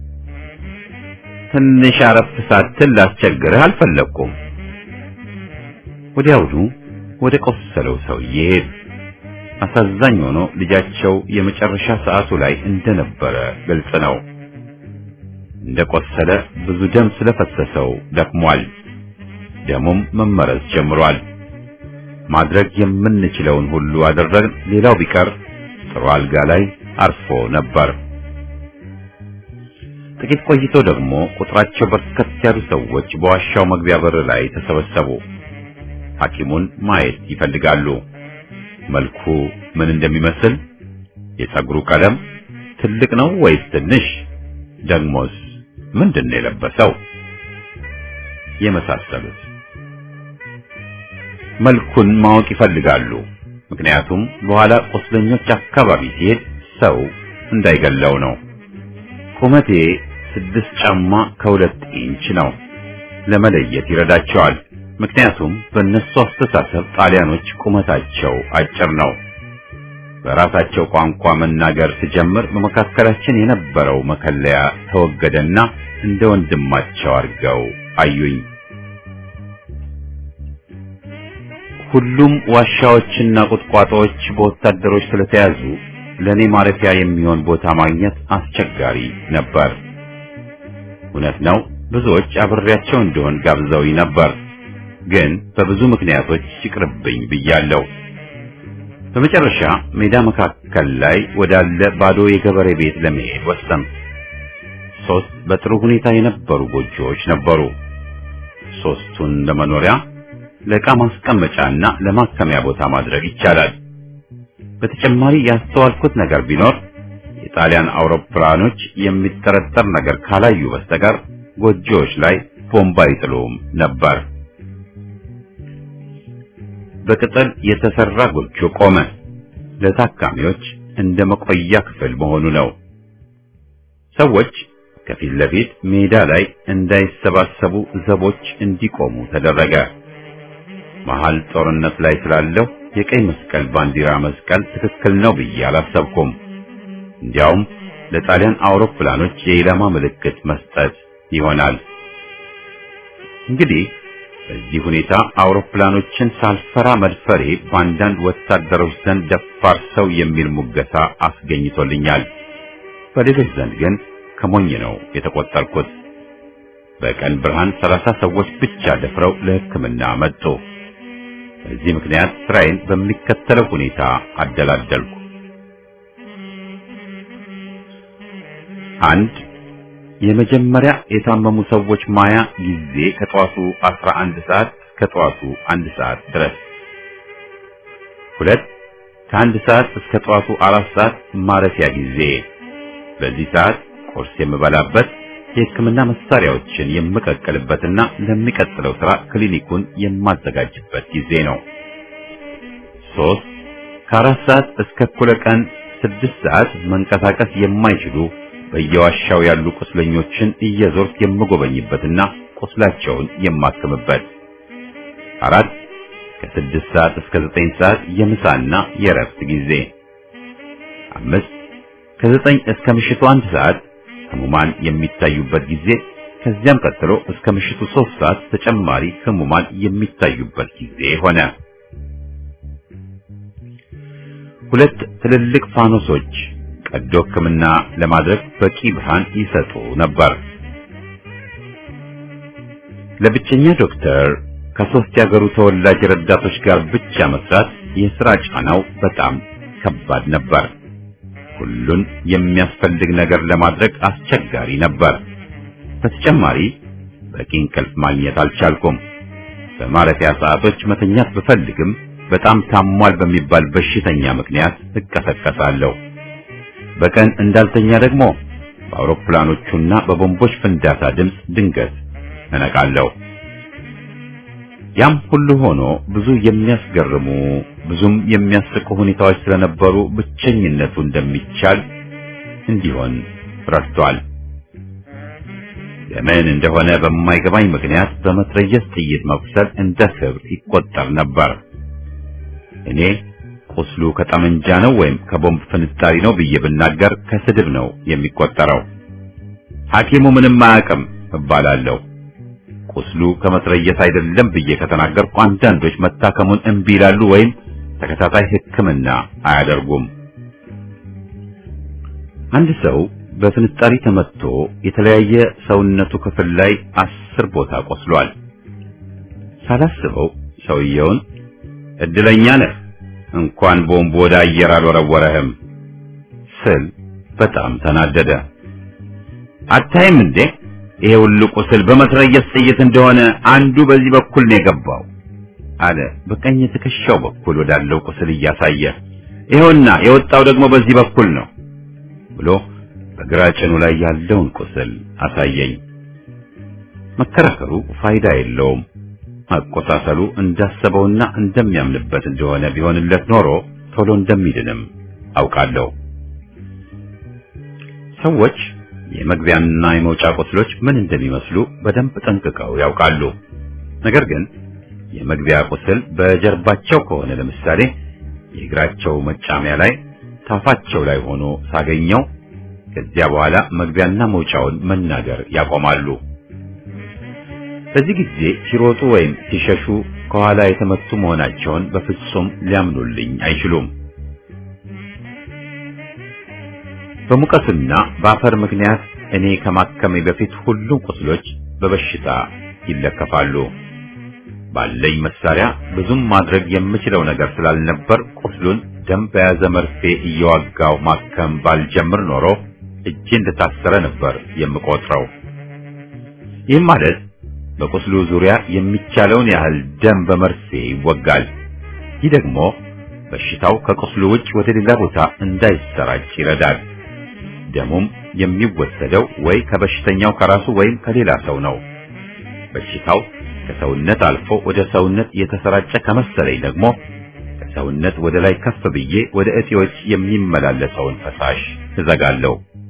ትንሽ አረፍ ሳትል ላስቸግርህ አልፈለኩም። ወዲያውኑ ወደ ቆሰለው ሰውዬ ሄዱ። አሳዛኝ ሆኖ ልጃቸው የመጨረሻ ሰዓቱ ላይ እንደነበረ ግልጽ ነው። እንደቆሰለ ብዙ ደም ስለፈሰሰው ደክሟል። ደሙም መመረዝ ጀምሯል። ማድረግ የምንችለውን ሁሉ አደረግን። ሌላው ቢቀር ጥሩ አልጋ ላይ አርፎ ነበር። ጥቂት ቆይቶ ደግሞ ቁጥራቸው በርከት ያሉ ሰዎች በዋሻው መግቢያ በር ላይ ተሰበሰቡ። ሐኪሙን ማየት ይፈልጋሉ። መልኩ ምን እንደሚመስል፣ የፀጉሩ ቀለም ትልቅ ነው ወይስ ትንሽ፣ ደግሞስ ምንድን ነው የለበሰው፣ የመሳሰሉት መልኩን ማወቅ ይፈልጋሉ። ምክንያቱም በኋላ ቁስለኞች አካባቢ ሲሄድ ሰው እንዳይገለው ነው። ቁመቴ ስድስት ጫማ ከሁለት ኢንች ነው። ለመለየት ይረዳቸዋል። ምክንያቱም በእነሱ አስተሳሰብ ጣሊያኖች ቁመታቸው አጭር ነው። በራሳቸው ቋንቋ መናገር ስጀምር በመካከላችን የነበረው መከለያ ተወገደና እንደ ወንድማቸው አድርገው አዩኝ። ሁሉም ዋሻዎችና ቁጥቋጦዎች በወታደሮች ስለተያዙ ለኔ ማረፊያ የሚሆን ቦታ ማግኘት አስቸጋሪ ነበር። እውነት ነው፣ ብዙዎች አብሬያቸው እንደሆን ጋብዘውኝ ነበር፣ ግን በብዙ ምክንያቶች ይቅርብኝ ብያለሁ። በመጨረሻ ሜዳ መካከል ላይ ወዳለ ባዶ የገበሬ ቤት ለመሄድ ወሰን። ሶስት በጥሩ ሁኔታ የነበሩ ጎጆዎች ነበሩ። ሶስቱን ለመኖሪያ ለዕቃ ማስቀመጫና ለማከሚያ ቦታ ማድረግ ይቻላል። በተጨማሪ ያስተዋልኩት ነገር ቢኖር የጣሊያን አውሮፕላኖች የሚጠረጠር ነገር ካላዩ በስተቀር ጎጆዎች ላይ ቦምብ አይጥሉም ነበር። በቅጠል የተሰራ ጎጆ ቆመ። ለታካሚዎች እንደ መቆያ ክፍል መሆኑ ነው። ሰዎች ከፊት ለፊት ሜዳ ላይ እንዳይሰባሰቡ ዘቦች እንዲቆሙ ተደረገ። መሃል ጦርነት ላይ ስላለው የቀይ መስቀል ባንዲራ መስቀል ትክክል ነው ብዬ አላሰብኩም። እንዲያውም ለጣሊያን አውሮፕላኖች የኢላማ ምልክት መስጠት ይሆናል። እንግዲህ በዚህ ሁኔታ አውሮፕላኖችን ሳልፈራ መድፈሬ በአንዳንድ ወታደሮች ዘንድ ደፋር ሰው የሚል ሙገሳ አስገኝቶልኛል። በሌሎች ዘንድ ግን ከሞኝ ነው የተቆጠርኩት። በቀን ብርሃን ሰላሳ ሰዎች ብቻ ደፍረው ለሕክምና መጡ። በዚህ ምክንያት ስራዬን በሚከተለው ሁኔታ አደላደልኩ። አንድ የመጀመሪያ የታመሙ ሰዎች ማያ ጊዜ ከጠዋቱ 11 ሰዓት እስከ ጠዋቱ 1 ሰዓት ድረስ። ሁለት ከአንድ ሰዓት እስከ ጠዋቱ አራት ሰዓት ማረፊያ ጊዜ። በዚህ ሰዓት ቁርስ የምበላበት የሕክምና መሳሪያዎችን የምቀቅልበትና ለሚቀጥለው ስራ ክሊኒኩን የማዘጋጅበት ጊዜ ነው። ሶስት ከአራት ሰዓት እስከ እኩለ ቀን ስድስት ሰዓት መንቀሳቀስ የማይችሉ በየዋሻው ያሉ ቁስለኞችን እየዞርክ የምጎበኝበትና ቁስላቸውን የማክምበት። አራት ከስድስት ሰዓት እስከ ዘጠኝ ሰዓት የምሳና የእረፍት ጊዜ። አምስት ከዘጠኝ እስከ ምሽቱ አንድ ሰዓት ህሙማን የሚታዩበት ጊዜ። ከዚያም ቀጥሎ እስከ ምሽቱ ሶስት ሰዓት ተጨማሪ ህሙማን የሚታዩበት ጊዜ ሆነ። ሁለት ትልልቅ ፋኖሶች ቀዶ ሕክምና ለማድረግ በቂ ብርሃን ይሰጡ ነበር። ለብቸኛ ዶክተር ከሶስት ያገሩ ተወላጅ ረዳቶች ጋር ብቻ መስራት የሥራ ጫናው በጣም ከባድ ነበር። ሁሉን የሚያስፈልግ ነገር ለማድረግ አስቸጋሪ ነበር። በተጨማሪ በቂ እንቅልፍ ማግኘት አልቻልኩም። በማረፊያ ሰዓቶች መተኛት ብፈልግም በጣም ታሟል በሚባል በሽተኛ ምክንያት እቀሰቀሳለሁ። በቀን እንዳልተኛ ደግሞ በአውሮፕላኖቹና በቦምቦች ፍንዳታ ድምፅ ድንገት እነቃለሁ። ያም ሁሉ ሆኖ ብዙ የሚያስገርሙ ብዙም የሚያስቁ ሁኔታዎች ስለነበሩ ብቸኝነቱ እንደሚቻል እንዲሆን ረድቷል። ለምን እንደሆነ በማይገባኝ ምክንያት በመትረየስ ጥይት መቁሰል እንደ ክብር ይቆጠር ነበር። እኔ ቁስሉ ከጠመንጃ ነው ወይም ከቦምብ ፍንጣሪ ነው ብዬ ብናገር ከስድብ ነው የሚቆጠረው። ሐኪሙ ምንም አያውቅም እባላለሁ። ቁስሉ ከመትረየስ አይደለም ብዬ ከተናገርኩ አንዳንዶች መታከሙን እምቢ ይላሉ ወይም ተከታታይ ሕክምና አያደርጉም። አንድ ሰው በፍንጣሪ ተመትቶ የተለያየ ሰውነቱ ክፍል ላይ አስር ቦታ ቆስሏል። ሳላስበው ሰውየውን እድለኛ ነህ እንኳን ቦምብ ወደ አየር አልወረወረህም ስል በጣም ተናደደ። አታይም እንዴ ይሄ ሁሉ ቁስል በመትረየስ ጥይት እንደሆነ አንዱ በዚህ በኩል ነው የገባው አለ በቀኝ ትከሻው በኩል ወዳለው ቁስል እያሳየ። ይኸውና የወጣው ደግሞ በዚህ በኩል ነው ብሎ በግራ ጭኑ ላይ ያለውን ቁስል አሳየኝ። መከራከሩ ፋይዳ የለውም። አቆሳሰሉ እንዳሰበውና እንደሚያምንበት እንደሆነ ቢሆንለት ኖሮ ቶሎ እንደሚድንም አውቃለሁ። ሰዎች የመግቢያና የመውጫ ቁስሎች ምን እንደሚመስሉ በደንብ ጠንቅቀው ያውቃሉ። ነገር ግን የመግቢያ ቁስል በጀርባቸው ከሆነ ለምሳሌ የእግራቸው መጫሚያ ላይ ታፋቸው ላይ ሆኖ ሳገኘው ከዚያ በኋላ መግቢያና መውጫውን መናገር ያቆማሉ። በዚህ ጊዜ ሲሮጡ ወይም ሲሸሹ ከኋላ የተመቱ መሆናቸውን በፍጹም ሊያምኑልኝ አይችሉም። በሙቀትና በአፈር ምክንያት እኔ ከማከሜ በፊት ሁሉም ቁስሎች በበሽታ ይለከፋሉ። ባለኝ መሳሪያ ብዙም ማድረግ የምችለው ነገር ስላልነበር ቁስሉን ደም በያዘ መርፌ እየዋጋው ማከም ባልጀምር ኖሮ እጄ እንደታሰረ ነበር የምቆጥረው። ይህም ማለት በቁስሉ ዙሪያ የሚቻለውን ያህል ደም በመርፌ ይወጋል። ይህ ደግሞ በሽታው ከቁስሉ ውጭ ወደ ሌላ ቦታ እንዳይሰራጭ ይረዳል። ደሙም የሚወሰደው ወይ ከበሽተኛው ከራሱ ወይም ከሌላ ሰው ነው። በሽታው ከሰውነት አልፎ ወደ ሰውነት የተሰራጨ ከመሰለኝ ደግሞ ከሰውነት ወደ ላይ ከፍ ብዬ ወደ እጢዎች የሚመላለሰውን ፈሳሽ እዘጋለሁ።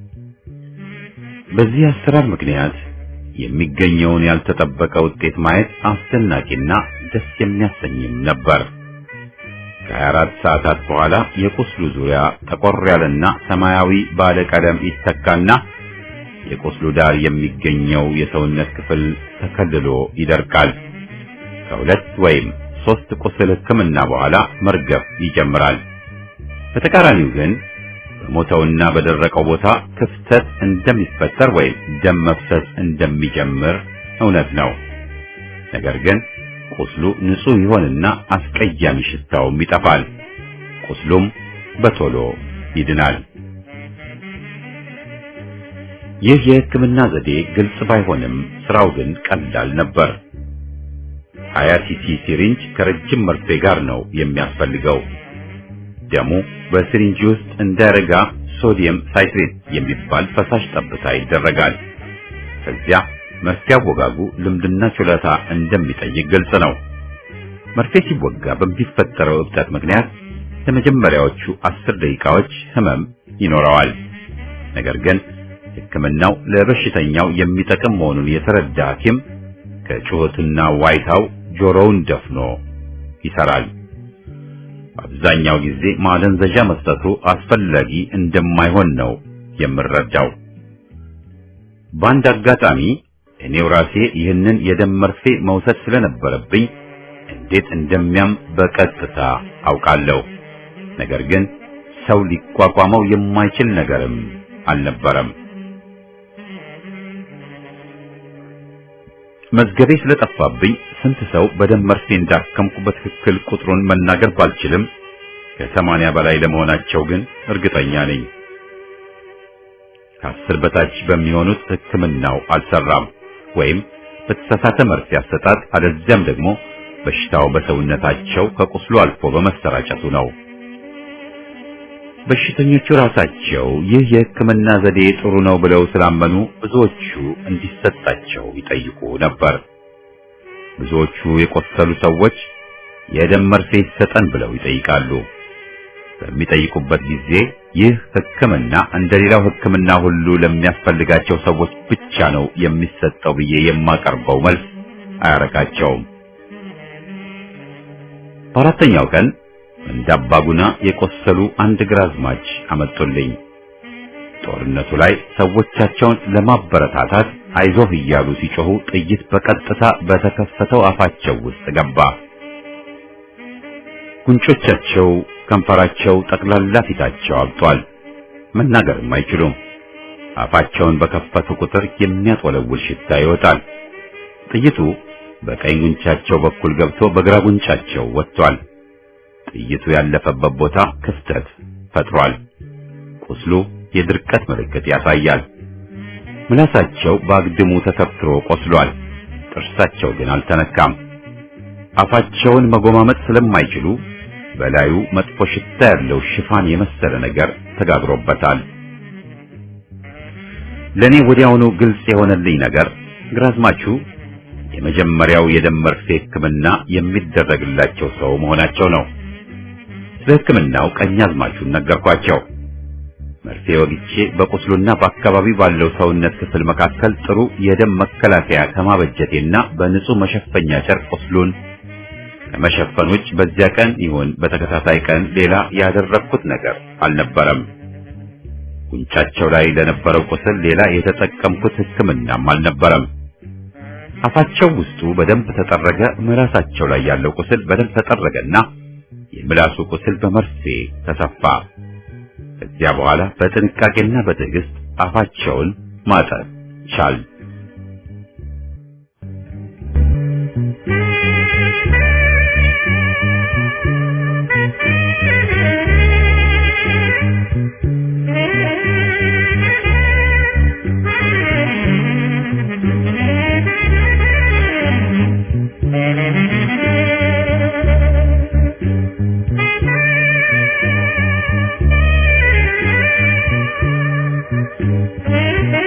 በዚህ አሰራር ምክንያት የሚገኘውን ያልተጠበቀ ውጤት ማየት አስደናቂና ደስ የሚያሰኝም ነበር። ከ24 ሰዓታት በኋላ የቁስሉ ዙሪያ ጠቆር ያለና ሰማያዊ ባለ ቀለም ይተካና የቁስሉ ዳር የሚገኘው የሰውነት ክፍል ተከልሎ ይደርቃል። ከሁለት ወይም ሶስት ቁስል ሕክምና በኋላ መርገፍ ይጀምራል። በተቃራኒው ግን በሞተውና በደረቀው ቦታ ክፍተት እንደሚፈጠር ወይም ደም መፍሰስ እንደሚጀምር እውነት ነው። ነገር ግን ቁስሉ ንጹህ ይሆንና አስቀያሚ ሽታውም ይጠፋል። ቁስሉም በቶሎ ይድናል። ይህ የሕክምና ዘዴ ግልጽ ባይሆንም ስራው ግን ቀላል ነበር። ሀያ ሲሲ ሲሪንጅ ከረጅም መርፌ ጋር ነው የሚያስፈልገው። ደሙ በሲሪንጅ ውስጥ እንዳይረጋ ሶዲየም ሳይትሬት የሚባል ፈሳሽ ጠብታ ይደረጋል። ከዚያ መርፌ አወጋጉ ልምድና ችሎታ እንደሚጠይቅ ግልጽ ነው። መርፌ ሲወጋ በሚፈጠረው እብጠት ምክንያት ለመጀመሪያዎቹ አስር ደቂቃዎች ህመም ይኖረዋል። ነገር ግን ሕክምናው ለበሽተኛው የሚጠቅም መሆኑን የተረዳ ሐኪም ከጩኸትና ዋይታው ጆሮውን ደፍኖ ይሰራል። አብዛኛው ጊዜ ማደንዘዣ መስጠቱ አስፈላጊ እንደማይሆን ነው የምረዳው። በአንድ አጋጣሚ እኔው ራሴ ይህንን የደም መርፌ መውሰድ ስለነበረብኝ እንዴት እንደሚያም በቀጥታ አውቃለሁ። ነገር ግን ሰው ሊቋቋመው የማይችል ነገርም አልነበረም። መዝገቤ ስለጠፋብኝ ስንት ሰው በደም መርፌ እንዳከምኩ በትክክል ቁጥሩን መናገር ባልችልም ከሰማንያ በላይ ለመሆናቸው ግን እርግጠኛ ነኝ። ከአስር በታች በሚሆኑት ሕክምናው አልሰራም ወይም በተሳሳተ መርፌ አሰጣጥ አለዚያም ደግሞ በሽታው በሰውነታቸው ከቁስሉ አልፎ በመሰራጨቱ ነው። በሽተኞቹ ራሳቸው ይህ የሕክምና ዘዴ ጥሩ ነው ብለው ስላመኑ ብዙዎቹ እንዲሰጣቸው ይጠይቁ ነበር። ብዙዎቹ የቆሰሉ ሰዎች የደም መርፌ ይሰጠን ብለው ይጠይቃሉ። በሚጠይቁበት ጊዜ ይህ ሕክምና እንደሌላው ሕክምና ሁሉ ለሚያስፈልጋቸው ሰዎች ብቻ ነው የሚሰጠው ብዬ የማቀርበው መልስ አያረካቸውም። በአራተኛው ቀን እንደ አባጉና የቆሰሉ አንድ ግራዝማች አመጡልኝ። ጦርነቱ ላይ ሰዎቻቸውን ለማበረታታት አይዞህ እያሉ ሲጮሁ ጥይት በቀጥታ በተከፈተው አፋቸው ውስጥ ገባ። ጉንጮቻቸው፣ ከንፈራቸው፣ ጠቅላላ ፊታቸው አብጧል። መናገርም አይችሉም። አፋቸውን በከፈቱ ቁጥር የሚያጦለውል ሽታ ይወጣል። ጥይቱ በቀኝ ጉንጫቸው በኩል ገብቶ በግራ ጉንጫቸው ወጥቷል። ጥይቱ ያለፈበት ቦታ ክፍተት ፈጥሯል። ቁስሉ የድርቀት ምልክት ያሳያል። ምላሳቸው በአግድሙ ተተፍትሮ ቆስሏል። ጥርሳቸው ግን አልተነካም። አፋቸውን መጎማመጥ ስለማይችሉ በላዩ መጥፎ ሽታ ያለው ሽፋን የመሰለ ነገር ተጋግሮበታል። ለኔ ወዲያውኑ ግልጽ የሆነልኝ ነገር ግራዝማቹ የመጀመሪያው የደም መርፌ ሕክምና የሚደረግላቸው ሰው መሆናቸው ነው። ስለ ሕክምናው ቀኛዝማቹን ነገርኳቸው። መርፌ ወግቼ በቁስሉና በአካባቢ ባለው ሰውነት ክፍል መካከል ጥሩ የደም መከላከያ ከማበጀቴና በንጹህ መሸፈኛ ጨርቅ ቁስሉን ከመሸፈን ውጭ በዚያ ቀን ይሁን በተከታታይ ቀን ሌላ ያደረግኩት ነገር አልነበረም። ጉንጫቸው ላይ ለነበረው ቁስል ሌላ የተጠቀምኩት ሕክምናም አልነበረም። አፋቸው ውስጡ በደንብ ተጠረገ። ምላሳቸው ላይ ያለው ቁስል በደንብ ተጠረገና የምላሱ ቁስል በመርፌ ተሰፋ። ከዚያ በኋላ በጥንቃቄና በትዕግስት አፋቸውን ማጠብ ቻል። Thank you.